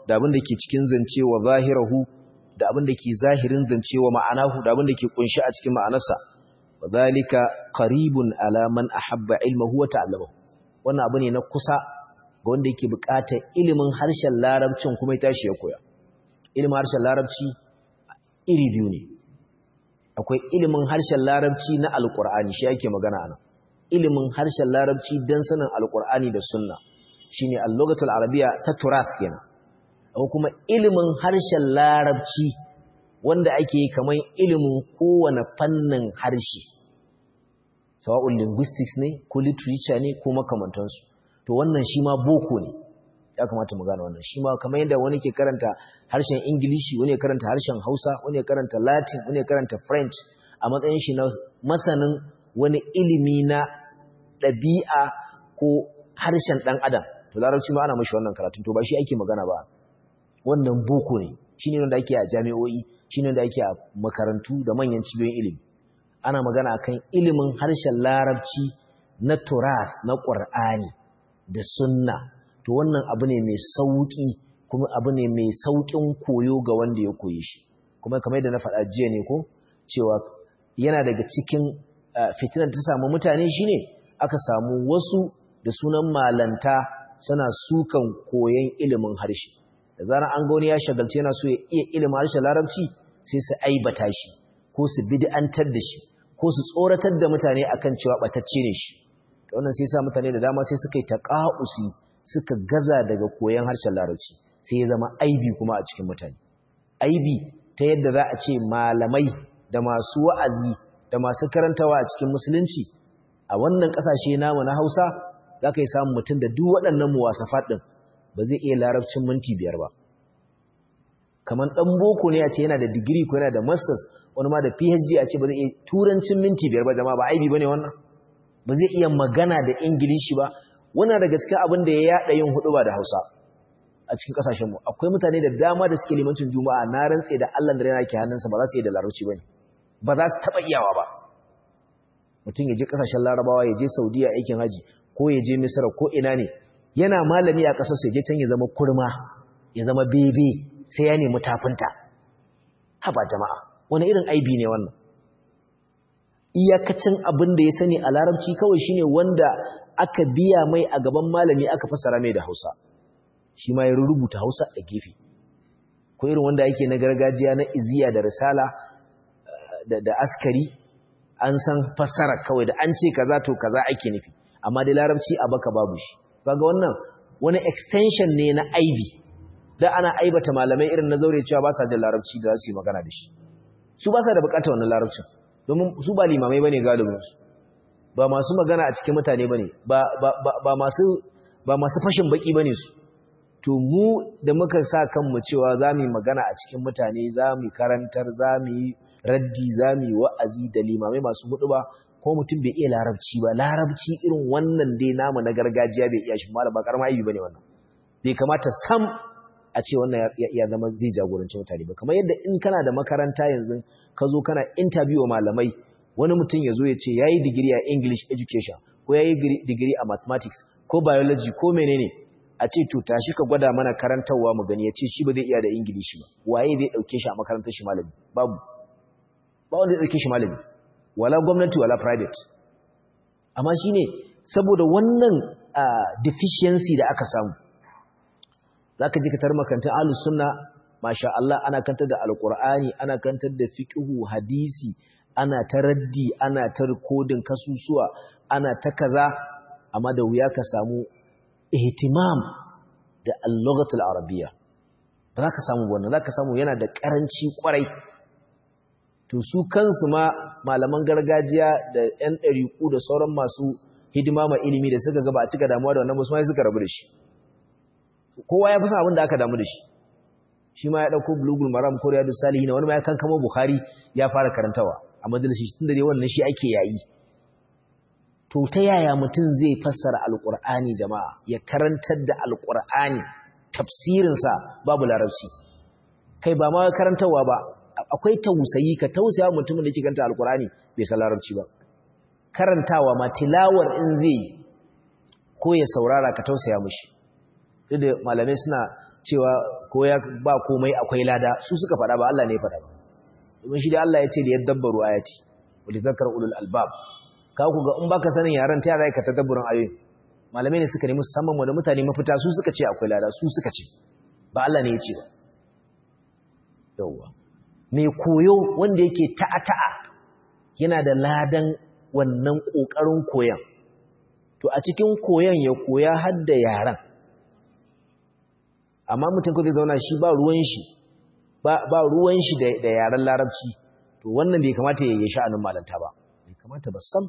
da abin da ke cikin zance wa zahirahu da abin da ke zahirin zance wa ma'anahu da abin da ke kunshi a cikin ma'anarsa wa zalika qaribun ala man ahabba ilmahu wa ta'allamahu wannan abu ne na kusa ga wanda yake buƙatar ilimin harshen larabcin kuma ya tashi ya koya ilimin harshen larabci iri biyu ne akwai ilimin harshen larabci na alkur'ani shi ake magana ana ilimin harshen larabci don sanin alkur'ani da sunna shine al-lughatul arabiyya ta turas kenan akwai kuma ilimin harshen larabci wanda ake yi kamar ilimin kowane fannin harshe sawa'un linguistics ne ko literature ne ko makamantansu to wannan shi ma boko ne ya kamata mu gane wannan shi ma kamar yadda wani ke karanta harshen ingilishi wani ya karanta harshen hausa wani ya karanta latin wani ya karanta french a matsayin shi na masanin wani ilimi na ɗabi'a ko harshen ɗan adam to larabci ma ana mashi wannan karatun to ba shi ake magana ba wannan boko ne shi ne wanda ake a jami'o'i shi ne wanda ake a makarantu da manyan cibiyoyin ilimi ana magana akan ilimin harshen larabci na turas na ƙur'ani da sunna to wannan abu ne mai sauƙi kuma abu ne mai sauƙin koyo ga wanda ya koyi shi kuma kamar yadda na faɗa jiya ne ko cewa yana daga cikin fitinar ta samu mutane shine aka samu wasu da sunan malanta suna sukan koyon ilimin harshe da zarar an ga wani ya shagalci yana so ya iya ilimin harshen larabci sai su aibata shi ko su bid'antar da shi ko su tsoratar da mutane akan cewa batacce ne shi wannan sai sa mutane da dama sai suka yi taqa'usi suka gaza daga koyon harshen larabci sai ya zama aibi kuma a cikin mutane aibi ta yadda za a ce malamai da masu wa'azi da masu karantawa a cikin musulunci a wannan ƙasashe namu na hausa za ka yi samun mutum da duk waɗannan muwasafat ɗin ba zai iya larabcin minti biyar ba kamar ɗan boko ne a ce yana da digiri ko yana da masters wani ma da phd a ce ba zai iya turancin minti biyar ba jama'a ba aibi ba ne wannan ba zai iya magana da ingilishi ba wannan daga cikin abin da ya yada yin hudu ba da Hausa a cikin kasashen mu akwai mutane da dama da suke limancin juma'a na rantse da Allah da yana ke hannunsa ba za su yi da larabci bane ba za su taba iyawa ba mutum ya je kasashen larabawa ya je saudiya aikin haji ko ya je misra ko ina ne yana malami a kasar su ya je can ya zama kurma ya zama bebe sai ya nemi tafinta haba jama'a wani irin aibi ne wannan iyakacin abin da ya sani a larabci kawai shine wanda aka biya mai a gaban malami aka fassara mai da Hausa shi ma ya rubuta Hausa a gefe ko irin wanda yake na gargajiya na iziya da risala da, da askari an san fassara kawai da an ce kaza to kaza ake nufi amma dai larabci a baka babu shi kaga wannan wani extension ne na aibi da ana aibata malamai irin na zaure cewa ba sa jin larabci da za su yi magana da shi su ba sa da bukatar wannan larabcin domin su ba limamai bane galibinsu ba masu magana a cikin mutane bane ba ba masu ba masu fashin baki bane su to mu da muka sa kanmu cewa zamu magana a cikin mutane zamu karantar zamu raddi zamu wa'azi da limamai masu hudu ba ko mutum bai iya larabci ba larabci irin wannan dai namu na gargajiya bai iya shi malam ba karama aibi bane wannan bai kamata sam a ce wannan ya zama zai jagoranci mutane ba kamar yadda in kana da makaranta yanzu ka zo kana interview wa malamai wani mutum ya zo ya ce ya yi digiri a English education ko ya yi digiri a mathematics ko biology ko menene a ce to tashi ka gwada mana karantarwa mu gani ya ce shi ba zai iya da English ba waye zai ɗauke shi a makarantar shi malami babu ba wanda zai ɗauke shi malami wala gwamnati wala private amma shi ne saboda wannan deficiency da aka samu za ka ji ka tarmakantar ahlus sunna masha Allah ana kantar da alkur'ani ana kantar da fiqhu hadisi ana ta raddi ana ta rikodin kasusuwa ana ta kaza amma da wuya ka samu ihtimam da al-lughatul arabiyya ba za ka samu wannan za ka samu yana da karanci kwarai to su kansu ma malaman gargajiya da yan ɗariƙu da sauran masu hidima ma ilimi da suka gaba a cika damuwa da wannan musamman suka rabu da shi kowa ya fi sa abin da aka damu da shi shi ma ya ɗauko bulugul maram ko riyadu salihin wani ma ya kankama bukhari ya fara karantawa a majalisi tun da dai wannan shi ake yayi to ta yaya mutum zai fassara alqur'ani jama'a ya karantar da alqur'ani tafsirinsa babu larabci kai ba ma karantawa ba akwai tausayi ka tausaya mutumin da ke karanta alqur'ani bai san larabci ba karantawa ma tilawar in zai ko ya saurara ka tausaya mushi duk da malamai suna cewa ko ya ba komai akwai lada su suka faɗa ba Allah ne ya faɗa ba domin shi da Allah ya ce da yadabbaru ayati wa lidhakar ulul albab ka ku ga in baka sanin yaran ta yara ka tadabburin ayoyin malamai ne suka nemi musamman wanda mutane mafita su suka ce akwai lada su suka ce ba Allah ne ya ce ba yawwa mai koyo wanda yake ta'a-ta'a yana da ladan wannan ƙoƙarin koyan to a cikin koyan ya koya har da yaran amma mutum ko zai zauna shi ba ruwan shi ba ruwan shi da yaren larabci to wannan bai kamata ya yi sha'anin malanta ba bai kamata ba sam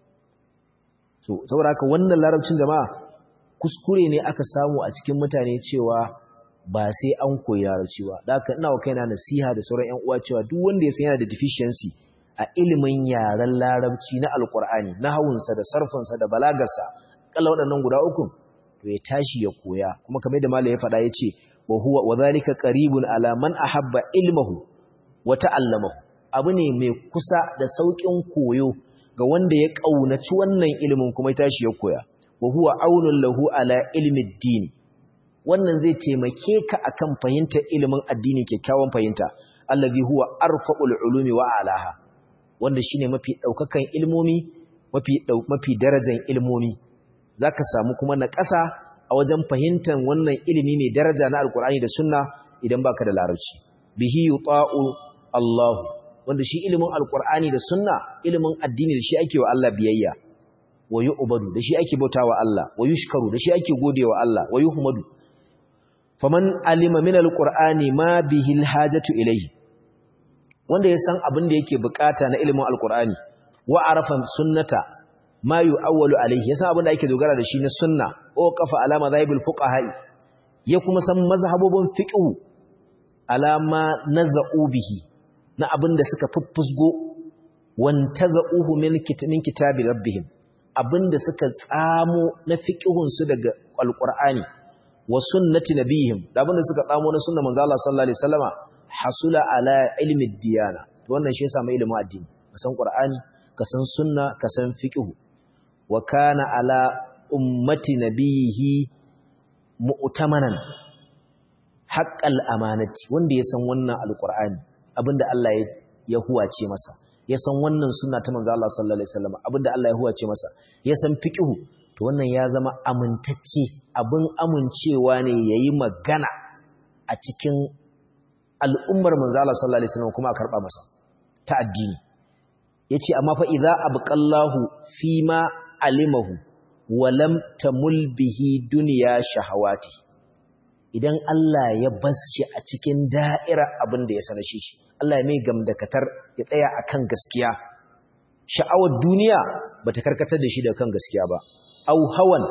to saboda haka wannan larabcin jama'a kuskure ne aka samu a cikin mutane cewa ba sai an koyi larabci ba da haka ina wa kaina nasiha da sauran ƴan uwa cewa duk wanda ya san yana da deficiency a ilimin yaren larabci na alkur'ani na hawunsa da sarfinsa da balagarsa kalla waɗannan guda uku to ya tashi ya koya kuma kamar da malam ya faɗa ya ce wa huwa wa zalika qaribun ala man ahabba ilmahu wa ta'allamahu abu ne mai kusa da saukin koyo ga wanda ya kaunaci wannan ilimin kuma ya tashi ya koya wa huwa aunun lahu ala ilmi din wannan zai taimake ka akan fahimtar ilimin addini kyakkyawan fahimta allazi huwa arfa'ul ulumi wa alaha wanda shine mafi daukakan ilmomi mafi mafi darajar ilmomi zaka samu kuma na ƙasa a wajen fahimtar wannan ilimi mai daraja na alkur'ani da sunna idan baka da larabci bihi yuta'u Allah wanda shi ilimin alkur'ani da sunna ilimin addini da shi ake wa Allah biyayya wa yu'badu da shi ake bautawa Allah wa yushkaru da shi ake godewa Allah wa yuhmadu faman alima min alqur'ani ma bihi alhajatu ilayhi wanda ya san abin da yake bukata na ilimin alqur'ani wa arafa sunnata ma yu'awwalu alayhi ya san abin da ake dogara da shi na sunna o kafa alama zaibul fuqaha ya kuma san mazhabobin fiqh alama naza'u bihi na abin da suka fuffusgo wantaza'uhu min kitamin kitabi rabbihim abin da suka tsamo na fiqhun su daga alqur'ani wa sunnati nabihim da abinda suka tsamo na sunnar manzo Allah sallallahu alaihi wasallama hasula ala ilmi diyana to wannan shi yasa mai ilimin addini ka san qur'ani ka san sunna ka san fiqh wa kana ala ummati nabihi mu'tamanan haqqal amanati wanda ya san wannan alqur'ani abinda Allah ya huwace masa ya san wannan sunna ta manzo Allah sallallahu alaihi wasallama abinda Allah ya huwace masa ya san fiqh to wannan ya zama amintacce abin amincewa ne yayi magana a cikin al'ummar manzo Allah sallallahu alaihi wasallam kuma a karba masa ta addini yace amma fa idza abqallahu fima alimahu wa lam tamul bihi dunya shahawati idan Allah ya bashi a cikin da'ira abin da ya sanar shi Allah ya mai gamdakatar ya tsaya akan gaskiya sha'awar duniya bata karkatar da shi da kan gaskiya ba au hawan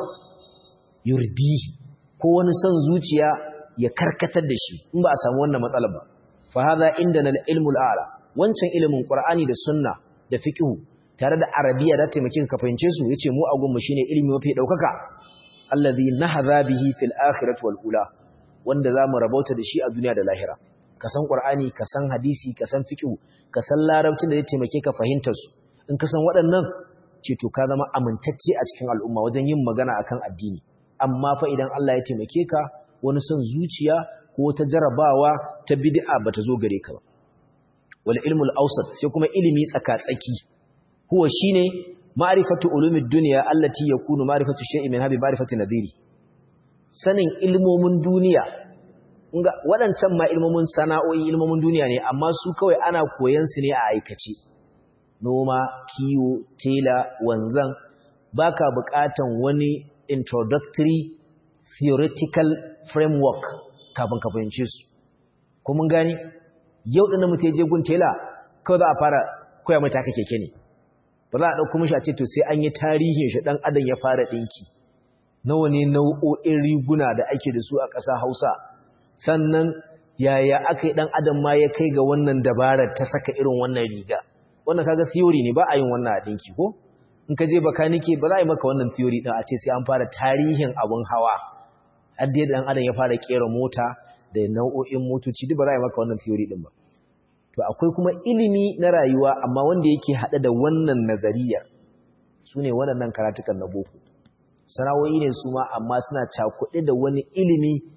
yurdihi ko wani son zuciya ya karkatar da shi in ba a samu wannan matsalar ba fa hadha indana al-ilmul a'la wancan ilimin qur'ani da sunna da fiqh tare da arabiya da taimakin ka fahimce su yace mu a gunmu shine ilimi mafi daukaka allazi nahadha bihi fil akhirati wal ula wanda zamu rabauta da shi a duniya da lahira ka san qur'ani ka san hadisi ka san fiqh ka san larabcin da zai taimake ka fahimtar su in ka san waɗannan ce to ka zama amintacce a cikin al'umma wajen yin magana akan addini amma fa idan Allah ya taimake ka wani son zuciya ko ta jarabawa ta bid'a bata zo gare ka ba wal ilmul awsat sai kuma ilimi tsaka-tsaki huwa shine ma'rifatu ulumid dunya allati yakunu ma'rifatu shay'in min habi ma'rifati nadhiri sanin ilmomin duniya nga wadancan ma ilmomin sana'o'i ilmomin duniya ne amma su kawai ana koyan su ne a aikace noma kiwo tela wanzan baka bukatan wani introductory theoretical framework kafin ka fahimce su ko mun gani yau ɗin mutum je gun tela kawai za a fara koya mai taka keke ne ba za a ɗauko mishi a ce to sai an yi tarihin shi ɗan adam ya fara ɗinki nawa ne nau'o'in riguna da ake da su a ƙasa hausa sannan yaya aka yi ɗan adam ma ya kai ga wannan dabarar ta saka irin wannan riga wannan kaga theory ne ba a yin wannan a ɗinki ko in ka je bakanike ba za a yi maka wannan theory ɗin a ce sai an fara tarihin abun hawa har dai ɗan adam ya fara ƙera mota da nau'o'in motoci duk ba za a yi maka wannan theory ɗin ba to akwai kuma ilimi na rayuwa amma wanda yake haɗe da wannan nazariyar su ne waɗannan karatukan na boko sana'o'i ne su ma amma suna cakuɗe da wani ilimi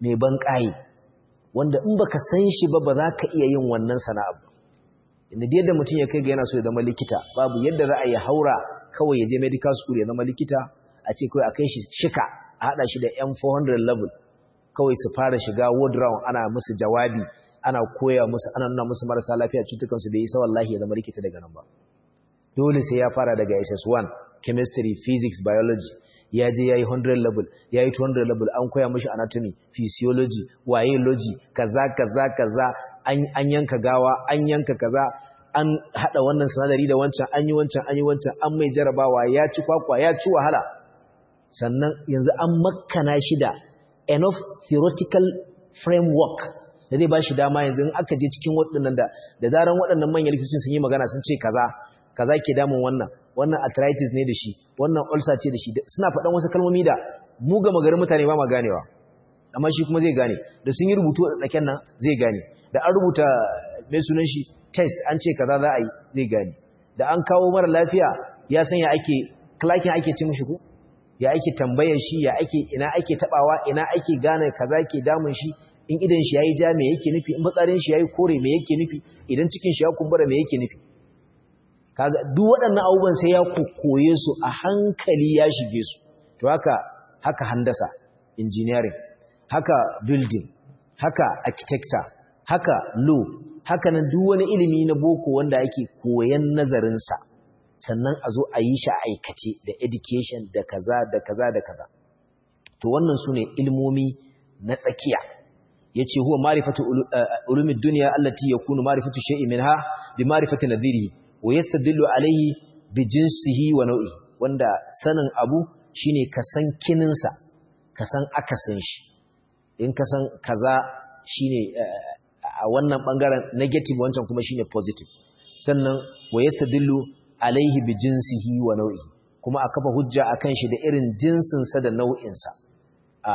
mai ban ƙaye wanda in baka san shi ba ba za ka iya yin wannan sana'a ba inda da yadda mutum ya kai ga yana so ya zama likita babu yadda za a yi haura kawai ya je medical school ya zama likita a ce kawai a kai shi shika a haɗa shi da yan 400 level kawai su fara shiga ward round ana musu jawabi ana koya musu ana nuna musu marasa lafiya cutukansu bai isa wallahi ya zama likita daga nan ba dole sai ya fara daga SS1 chemistry physics biology ya je yayi 100 level yayi 200 level an koya mishi anatomy physiology biology kaza kaza kaza an an yanka gawa an yanka kaza an hada wannan sinadari da wancan an yi wancan an yi wancan an mai jarabawa ya ci kwakwa ya ci wahala sannan yanzu an makkana shi da enough theoretical framework da zai ba shi dama yanzu in aka je cikin waɗannan da da zaran waɗannan manyan likitocin sun yi magana sun ce kaza kaza ke damun wannan wannan arthritis ne da shi wannan ulcer ce da shi suna faɗan wasu kalmomi da mu ga magarin mutane ba ma ganewa amma shi kuma zai gane da sun yi rubutu a tsaken nan zai gane da an rubuta mai sunan shi test an ce kaza za a yi zai gane da an kawo mara lafiya ya san ya ake klakin ake ci mishi ko ya ake tambayar shi ya ake ina ake tabawa ina ake gane kaza ke damun shi in idan shi yayi ja me yake nufi in batsarin shi yayi kore me yake nufi idan cikin shi ya kumbura me yake nufi kaga duk waɗannan abubuwan sai ya kokoye su a hankali ya shige su to haka haka handasa engineering haka building haka architecture haka law haka nan duk wani ilimi na boko wanda ake koyan nazarin sa sannan a zo a yi shi a aikace da education da kaza da kaza da kaza to wannan sune ilmomi na tsakiya yace huwa ma'rifatu ulumid dunya allati yakunu ma'rifatu shay'in minha bi ma'rifati nadhirihi wa yastadillu alayhi bi jinsihi wa nau'i wanda sanin abu shine ka san kininsa ka san akasin shi in ka san kaza shine a wannan bangaren negative wancan kuma shine positive sannan wa yastadillu alayhi bi jinsihi wa nau'i kuma a kafa hujja akan shi da irin jinsinsa da nau'insa a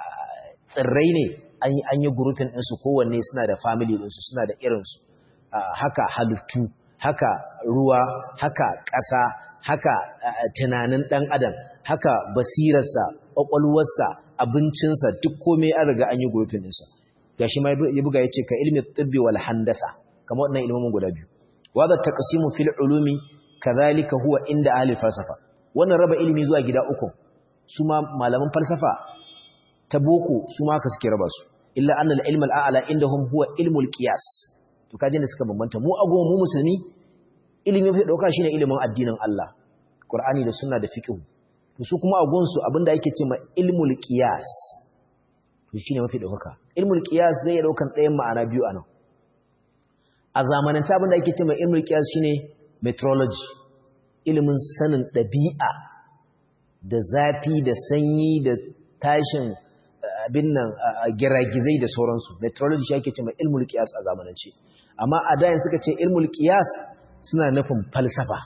tsirrai ne an yi grouping ɗinsu kowanne suna da family ɗinsu suna da irinsu haka halittu haka ruwa haka ƙasa haka tunanin ɗan adam haka basirarsa ƙwaƙwalwarsa abincinsa duk komai an riga an yi grouping ɗinsa ga shi ma ya buga ya ce ka ilmi tibbi wal handasa kamar waɗannan ilmomin guda biyu wadda taqsimu fil ulumi kadhalika huwa inda ahli falsafa wannan raba ilimi zuwa gida uku su ma malaman falsafa ta boko su ma haka suke raba su illa anna al-ilm al-a'la indahum huwa ilmul qiyas to kajin da suka bambanta mu agon mu musulmi ilimi fi dauka shine ilimin addinin Allah Qur'ani da sunna da fiqh to su kuma agon su abinda yake cewa ilmul qiyas to shine mafi dauka ilmul qiyas zai ya daukan ɗayan ma'ana biyu anan a zamanance abinda yake cewa ilmul qiyas shine metrology ilimin sanin ɗabi'a da zafi da sanyi da tashin abin nan giragizai da sauransu meteorology shi ake cewa ilmul qiyas a zamanance amma a dayan suka ce ilmul qiyas suna nufin falsafa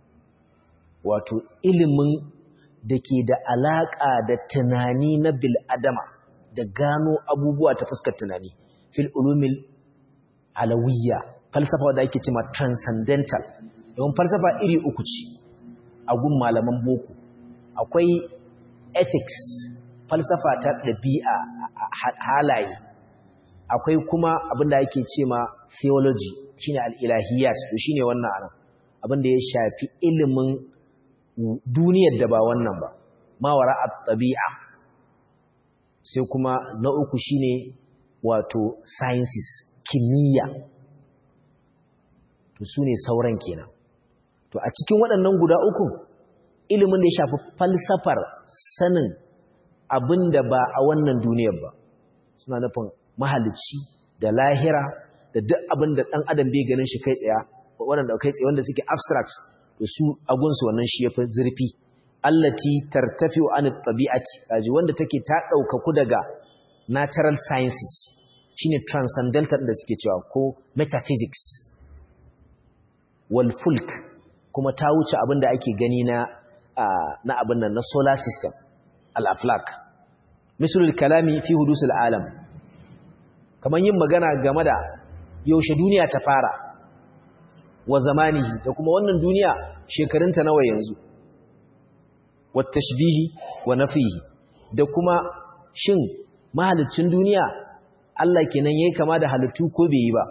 wato ilimin da ke da alaka da tunani na bil adama da gano abubuwa ta fuskar tunani fil ulumil alawiyya falsafa da ake cewa transcendental don falsafa iri uku ce a gun malaman boko akwai ethics falsafa ta ɗabi'a halaye akwai kuma abinda ake ce ma theology shine al-ilahiyat to shine wannan anan abinda ya shafi ilimin duniyar da ba wannan ba mawara at-tabi'a sai kuma na uku shine wato sciences kimiyya to sune sauran kenan to a cikin waɗannan guda uku ilimin da ya shafi falsafar sanin abin da ba a wannan duniyar ba suna nufin mahalicci da lahira da duk abin da ɗan adam bai ganin shi kai tsaya waɗanda kai tsaye wanda suke abstract da su agunsu wannan shi ya fi zurfi allati tartafi'u an tabi'ati kaji wanda take ta ɗaukaku daga natural sciences shine transcendental da suke cewa ko metaphysics wal fulk kuma ta wuce abin da ake gani na na abin nan na solar system al-aflak misalul kalami fi hudusul alam kamar yin magana game da yaushe duniya ta fara wa zamanihi da kuma wannan duniya shekarunta nawa yanzu wa tashbihi wa nafihi da kuma shin mahalicin duniya Allah kenan yayi kama da halittu ko bai yi ba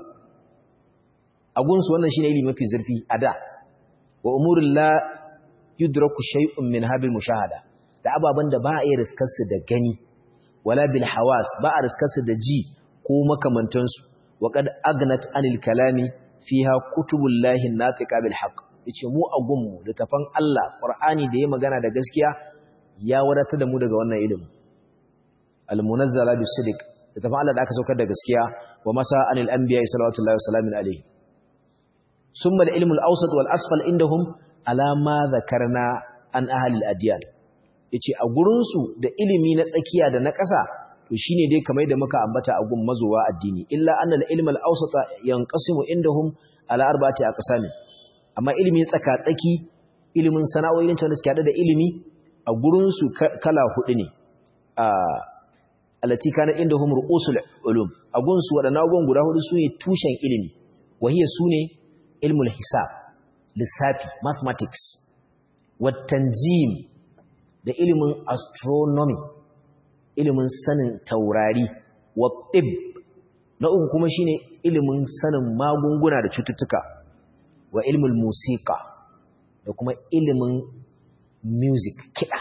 a gunsu wannan shine ilimi mafi zurfi a da wa umurul la yudraku shay'un min habil mushahada da ababan da ba a iya riskar su da gani wala bil hawas ba a riskar su da ji ko makamantan su wa qad agnat anil kalami fiha kutubullahi natiqa bil haqq yace mu a gunmu littafan Allah Qur'ani da ya magana da gaskiya ya wadatar da mu daga wannan ilimi al-munazzala bis sidq littafan Allah da aka saukar da gaskiya wa masa anil anbiya sallallahu alaihi wasallam alaihi summa al-ilmu al-awsat wal asfal indahum ala ma dhakarna an ahli al-adyan yace a gurin su da ilimi na tsakiya da na ƙasa to shine dai kamar da muka ambata a gun mazuwa addini illa anna al-ilm al-awsata yanqasimu indahum ala arba'ati aqsam amma ilimi tsaka-tsaki ilimin sana'o'in ta suke hada da ilimi a gurin su kala hudu ne a alati kana indahum ru'usul ulum a gun su wadannan abubuwan guda hudu sune tushen ilimi wahiya sune ilmul hisab lissafi mathematics wat tanjim da ilimin astronomy ilimin sanin taurari wa tib na uku kuma shine ilimin sanin magunguna da cututtuka wa ilmul musiqa da kuma ilimin music kiɗa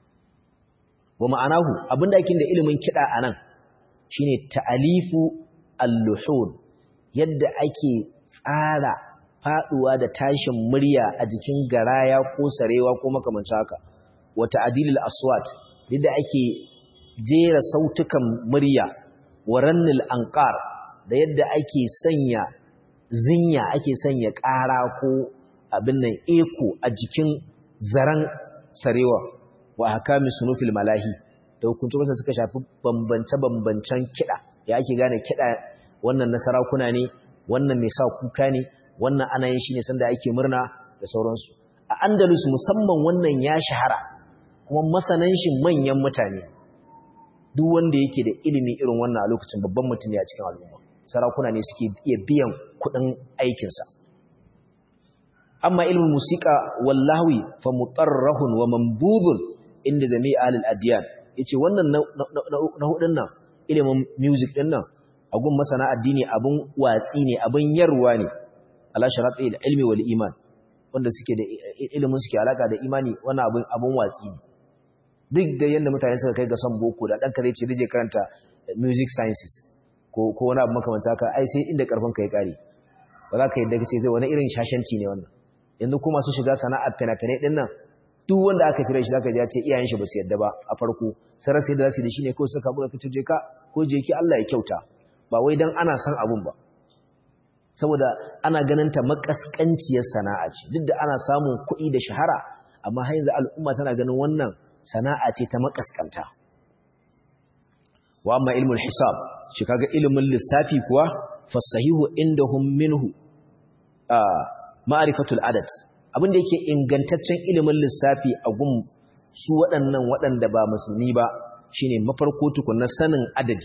wa ma'anahu abinda ake da ilimin kiɗa anan shine ta'alifu al-luhun yadda ake tsara faduwa da tashin murya a jikin garaya ko sarewa ko makamancin haka wa ta'dilul aswat yadda ake jera sautukan murya wa rannil anqar da yadda ake sanya zinya ake sanya ƙara ko abin nan eko a jikin zaran sarewa wa hakami sunufil malahi da hukunci wanda suka shafi bambance-bambancen kiɗa ya ake gane kiɗa wannan na sarakuna ne wannan mai sa kuka ne wannan ana yin shi ne sanda ake murna da sauransu a andalus musamman wannan ya shahara kuma masanan shi manyan mutane duk wanda yake da ilimi irin wannan a lokacin babban mutum ne a cikin al'umma sarakuna ne suke iya biyan kuɗin aikinsa amma ilmin musika wallahi fa mutarrahun wa mambudun inda jami'i ahlul adyan yace wannan na hudun nan ilimin music din nan agun masana addini abun watsi ne abun yarwa ne ala sharati ilmi wal iman wanda suke da ilimin suke alaka da imani wannan abun abun watsi ne duk da yanda mutane suka kai ga son boko da dan kare ce da je karanta music sciences ko ko wani abu makamanta haka ai sai inda karfin ka ya kare ba za ka yadda kace zai wani irin shashanci ne wannan yanzu kuma su shiga sana'ar fina-finai din nan duk wanda aka kira shi zaka ji ya ce iyayen shi ba su yadda ba a farko sai rasa da zasu da shi ne ko suka buga kace je ka ko je ki Allah ya kyauta ba wai dan ana san abun ba saboda ana ganin ta makaskanciyar sana'a ce duk da ana samun kuɗi da shahara amma har yanzu al'umma tana ganin wannan sana'a ce ta makaskanta wa amma ilmul hisab shi kaga ilimin lissafi kuwa fasahihu indahum minhu ma'rifatul adad abinda yake ingantaccen ilimin lissafi a gun su waɗannan waɗanda ba musulmi ba shine mafarko tukunna sanin adadi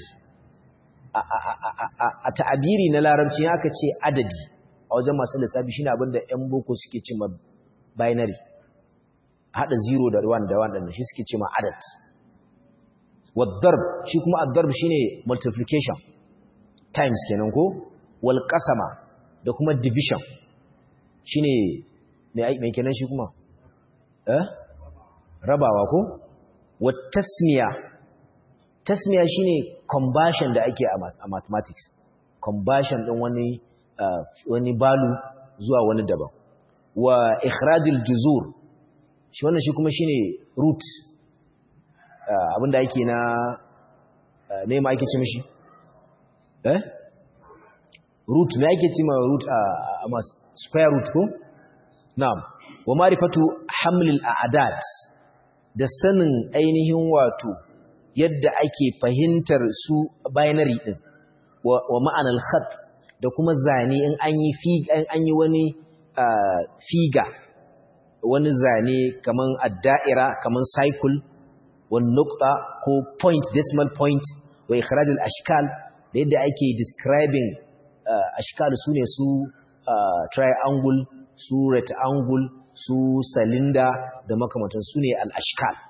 a ta'abiri na larabci aka ce adadi a wajen masu lissafi shine abinda ƴan boko suke ce ma binary hada 0 da 1 da 1 shi suke ce ma adad wadarb shi kuma addarb shine multiplication times kenan ko wal qasama da kuma division shine mai kenan shi kuma eh rabawa ko wat tasmiya tasmiya shine conversion da ake a mathematics conversion din wani wani balu zuwa wani daban wa ikhrajul juzur shi wannan shi kuma shine root abinda ake na me ma ake ce mishi eh root me ake ce ma root a square root ko na'am wa ma'rifatu hamlil a'dad da sanin ainihin wato yadda ake fahimtar su binary din wa ma'anar khat da kuma zane in an yi an yi wani figa wani zane kaman adda'ira kaman cycle wani nukta ko point decimal point wa ikhraj al-ashkal da yadda ake describing ashkal su ne su triangle su rectangle su cylinder da makamantan su ne al-ashkal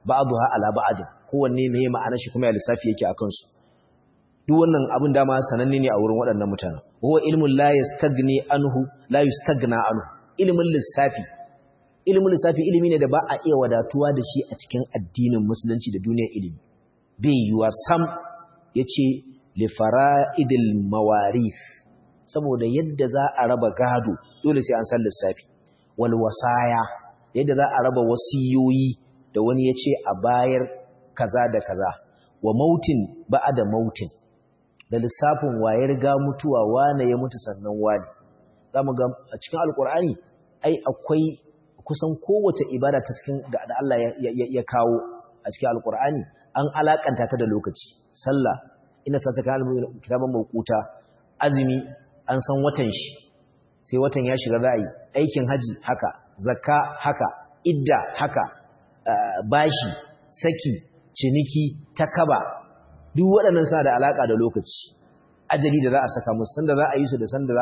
ba'dha ala ba'd kowanne meye ma'anar shi kuma ya lissafi yake akan su duk wannan abin dama sananne ne a wurin waɗannan mutanen huwa ilmun la yastagni anhu la yastagna anhu ilmin lissafi ilmin lissafi ilimi ne da ba a iya wadatuwa da shi a cikin addinin musulunci da duniyar ilimi bai yiwa sam yace li fara'idil mawarith saboda yadda za a raba gado dole sai an san lissafi wal wasaya yadda za a raba wasiyoyi da wani yace a bayar kaza da kaza wa mautin ba'da mautin da lissafin waye riga mutuwa wane ya mutu sannan wane zamu ga a cikin alkur'ani ai akwai kusan kowace ibada ta cikin da Allah ya kawo a cikin alkur'ani an alakanta ta da lokaci sallah inna sa ta kana kitaban mawquta azumi an san watan shi sai watan ya shiga za a yi aikin haji haka zakka haka idda haka bashi saki ciniki takaba duk waɗannan suna da alaƙa da lokaci ajali da za a saka musu sanda za a yi su da sanda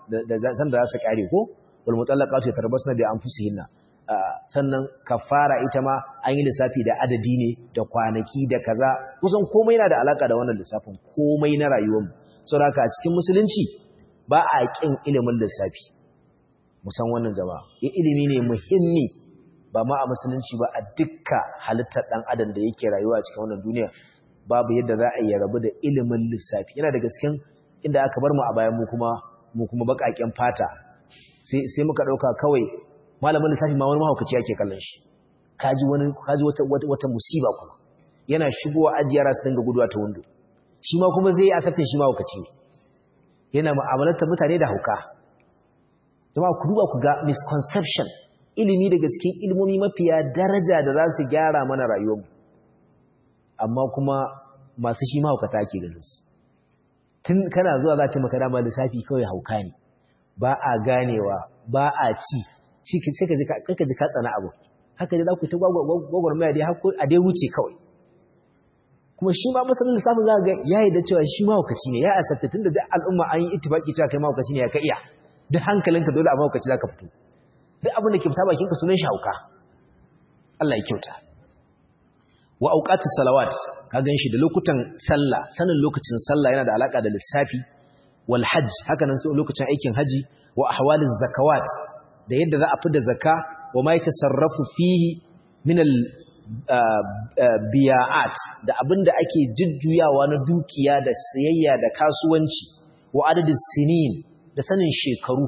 za su ƙare ko wal mutallaqatu yatarabbasna bi anfusihinna sannan kafara ita ma an yi lissafi da adadi ne da kwanaki da kaza kusan komai yana da alaƙa da wannan lissafin komai na rayuwar mu saboda a cikin musulunci ba a kin ilimin lissafi musan wannan jama'a ilimi ne muhimmi ba ma a musulunci ba a dukka halittar dan adam da yake rayuwa a cikin wannan duniya babu yadda za a yi rabu da ilimin lissafi yana da gasken inda aka bar mu a bayan mu kuma mu kuma bakaken fata sai sai muka dauka kawai malamin lissafi ma wani mahaukaci yake kallon shi kaji wani kaji wata wata, wata musiba kuma yana shigowa ajiyara su dinga guduwa ta windo shi ma kuma zai yi asabtin shi mahaukaci ne yana mu'amalantar mutane da hauka jama'a ku duba ku ga misconception ilimi daga cikin ilmomi mafiya daraja da za su gyara mana rayuwarmu amma kuma masu shi mahaukata ake ganin su tun kana zuwa za ta maka dama lissafi kawai hauka ne ba a ganewa ba a ci sai ka ji ka tsana abu haka dai za ku ta gwagwarmaya dai a dai wuce kawai kuma shi ma masanin lissafin za ga ya yi da cewa shi mahaukaci ne ya asabta tun da duk al'umma an yi ittifaki cewa kai mahaukaci ne ya ka iya duk hankalinka dole a mahaukaci za ka fito duk abin da ke fita bakinka sunan shi hauka Allah ya kyauta wa auqatus salawat ka ganshi da lokutan sallah sanin lokacin sallah yana da alaka da lissafi wal hajj haka nan lokacin aikin haji wa ahwaliz zakawat da yadda za a fi da zakka wa ma yatasarrafu fihi min al biya'at da abinda ake jujjuyawa na dukiya da sayayya da kasuwanci wa adadis sinin da sanin shekaru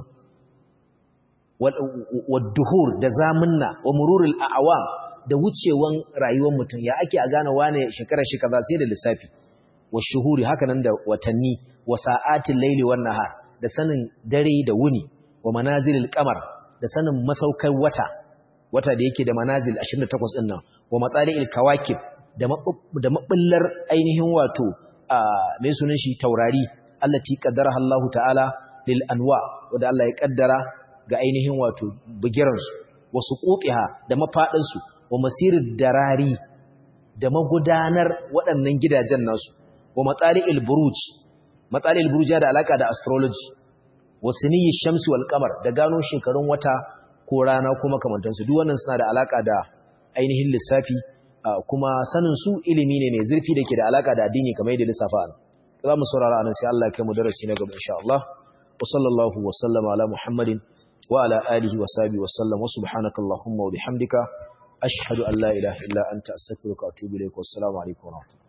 wa duhur da zamunna wa mururul a'wam da wucewan rayuwar mutum ya ake a gane wane shekarar shi kaza sai da lissafi wa shuhuri haka nan da watanni wa sa'atin laili wan nahar da sanin dare da wuni wa manazilil qamar da sanin masaukai wata wata da yake da manazil 28 din nan wa matsali'il kawakib da da mabillar ainihin wato mai sunan shi taurari allati qaddaraha Allahu ta'ala lil anwa wanda Allah ya kaddara ga ainihin wato bugiransu wasu ƙoƙiha da mafaɗinsu wa masirin darari da magudanar waɗannan gidajen nasu wa matsari'il buruj matsari'il buruj da alaƙa da astrology wa siniyi shamsi wal kamar da gano shekarun wata ko rana ko makamantansu duk wannan suna da alaƙa da ainihin lissafi kuma sanin su ilimi ne mai zurfi da ke da alaƙa da addini kamar yadda lissafa an za mu saurara anan sai Allah ya kai mu darasi na gaba insha Allah wa sallallahu wa sallama ala muhammadin وعلى آله وصحبه وسلم وسبحانك اللهم وبحمدك أشهد أن لا إله إلا أنت أستغفرك وأتوب إليك والسلام عليكم ورحمة الله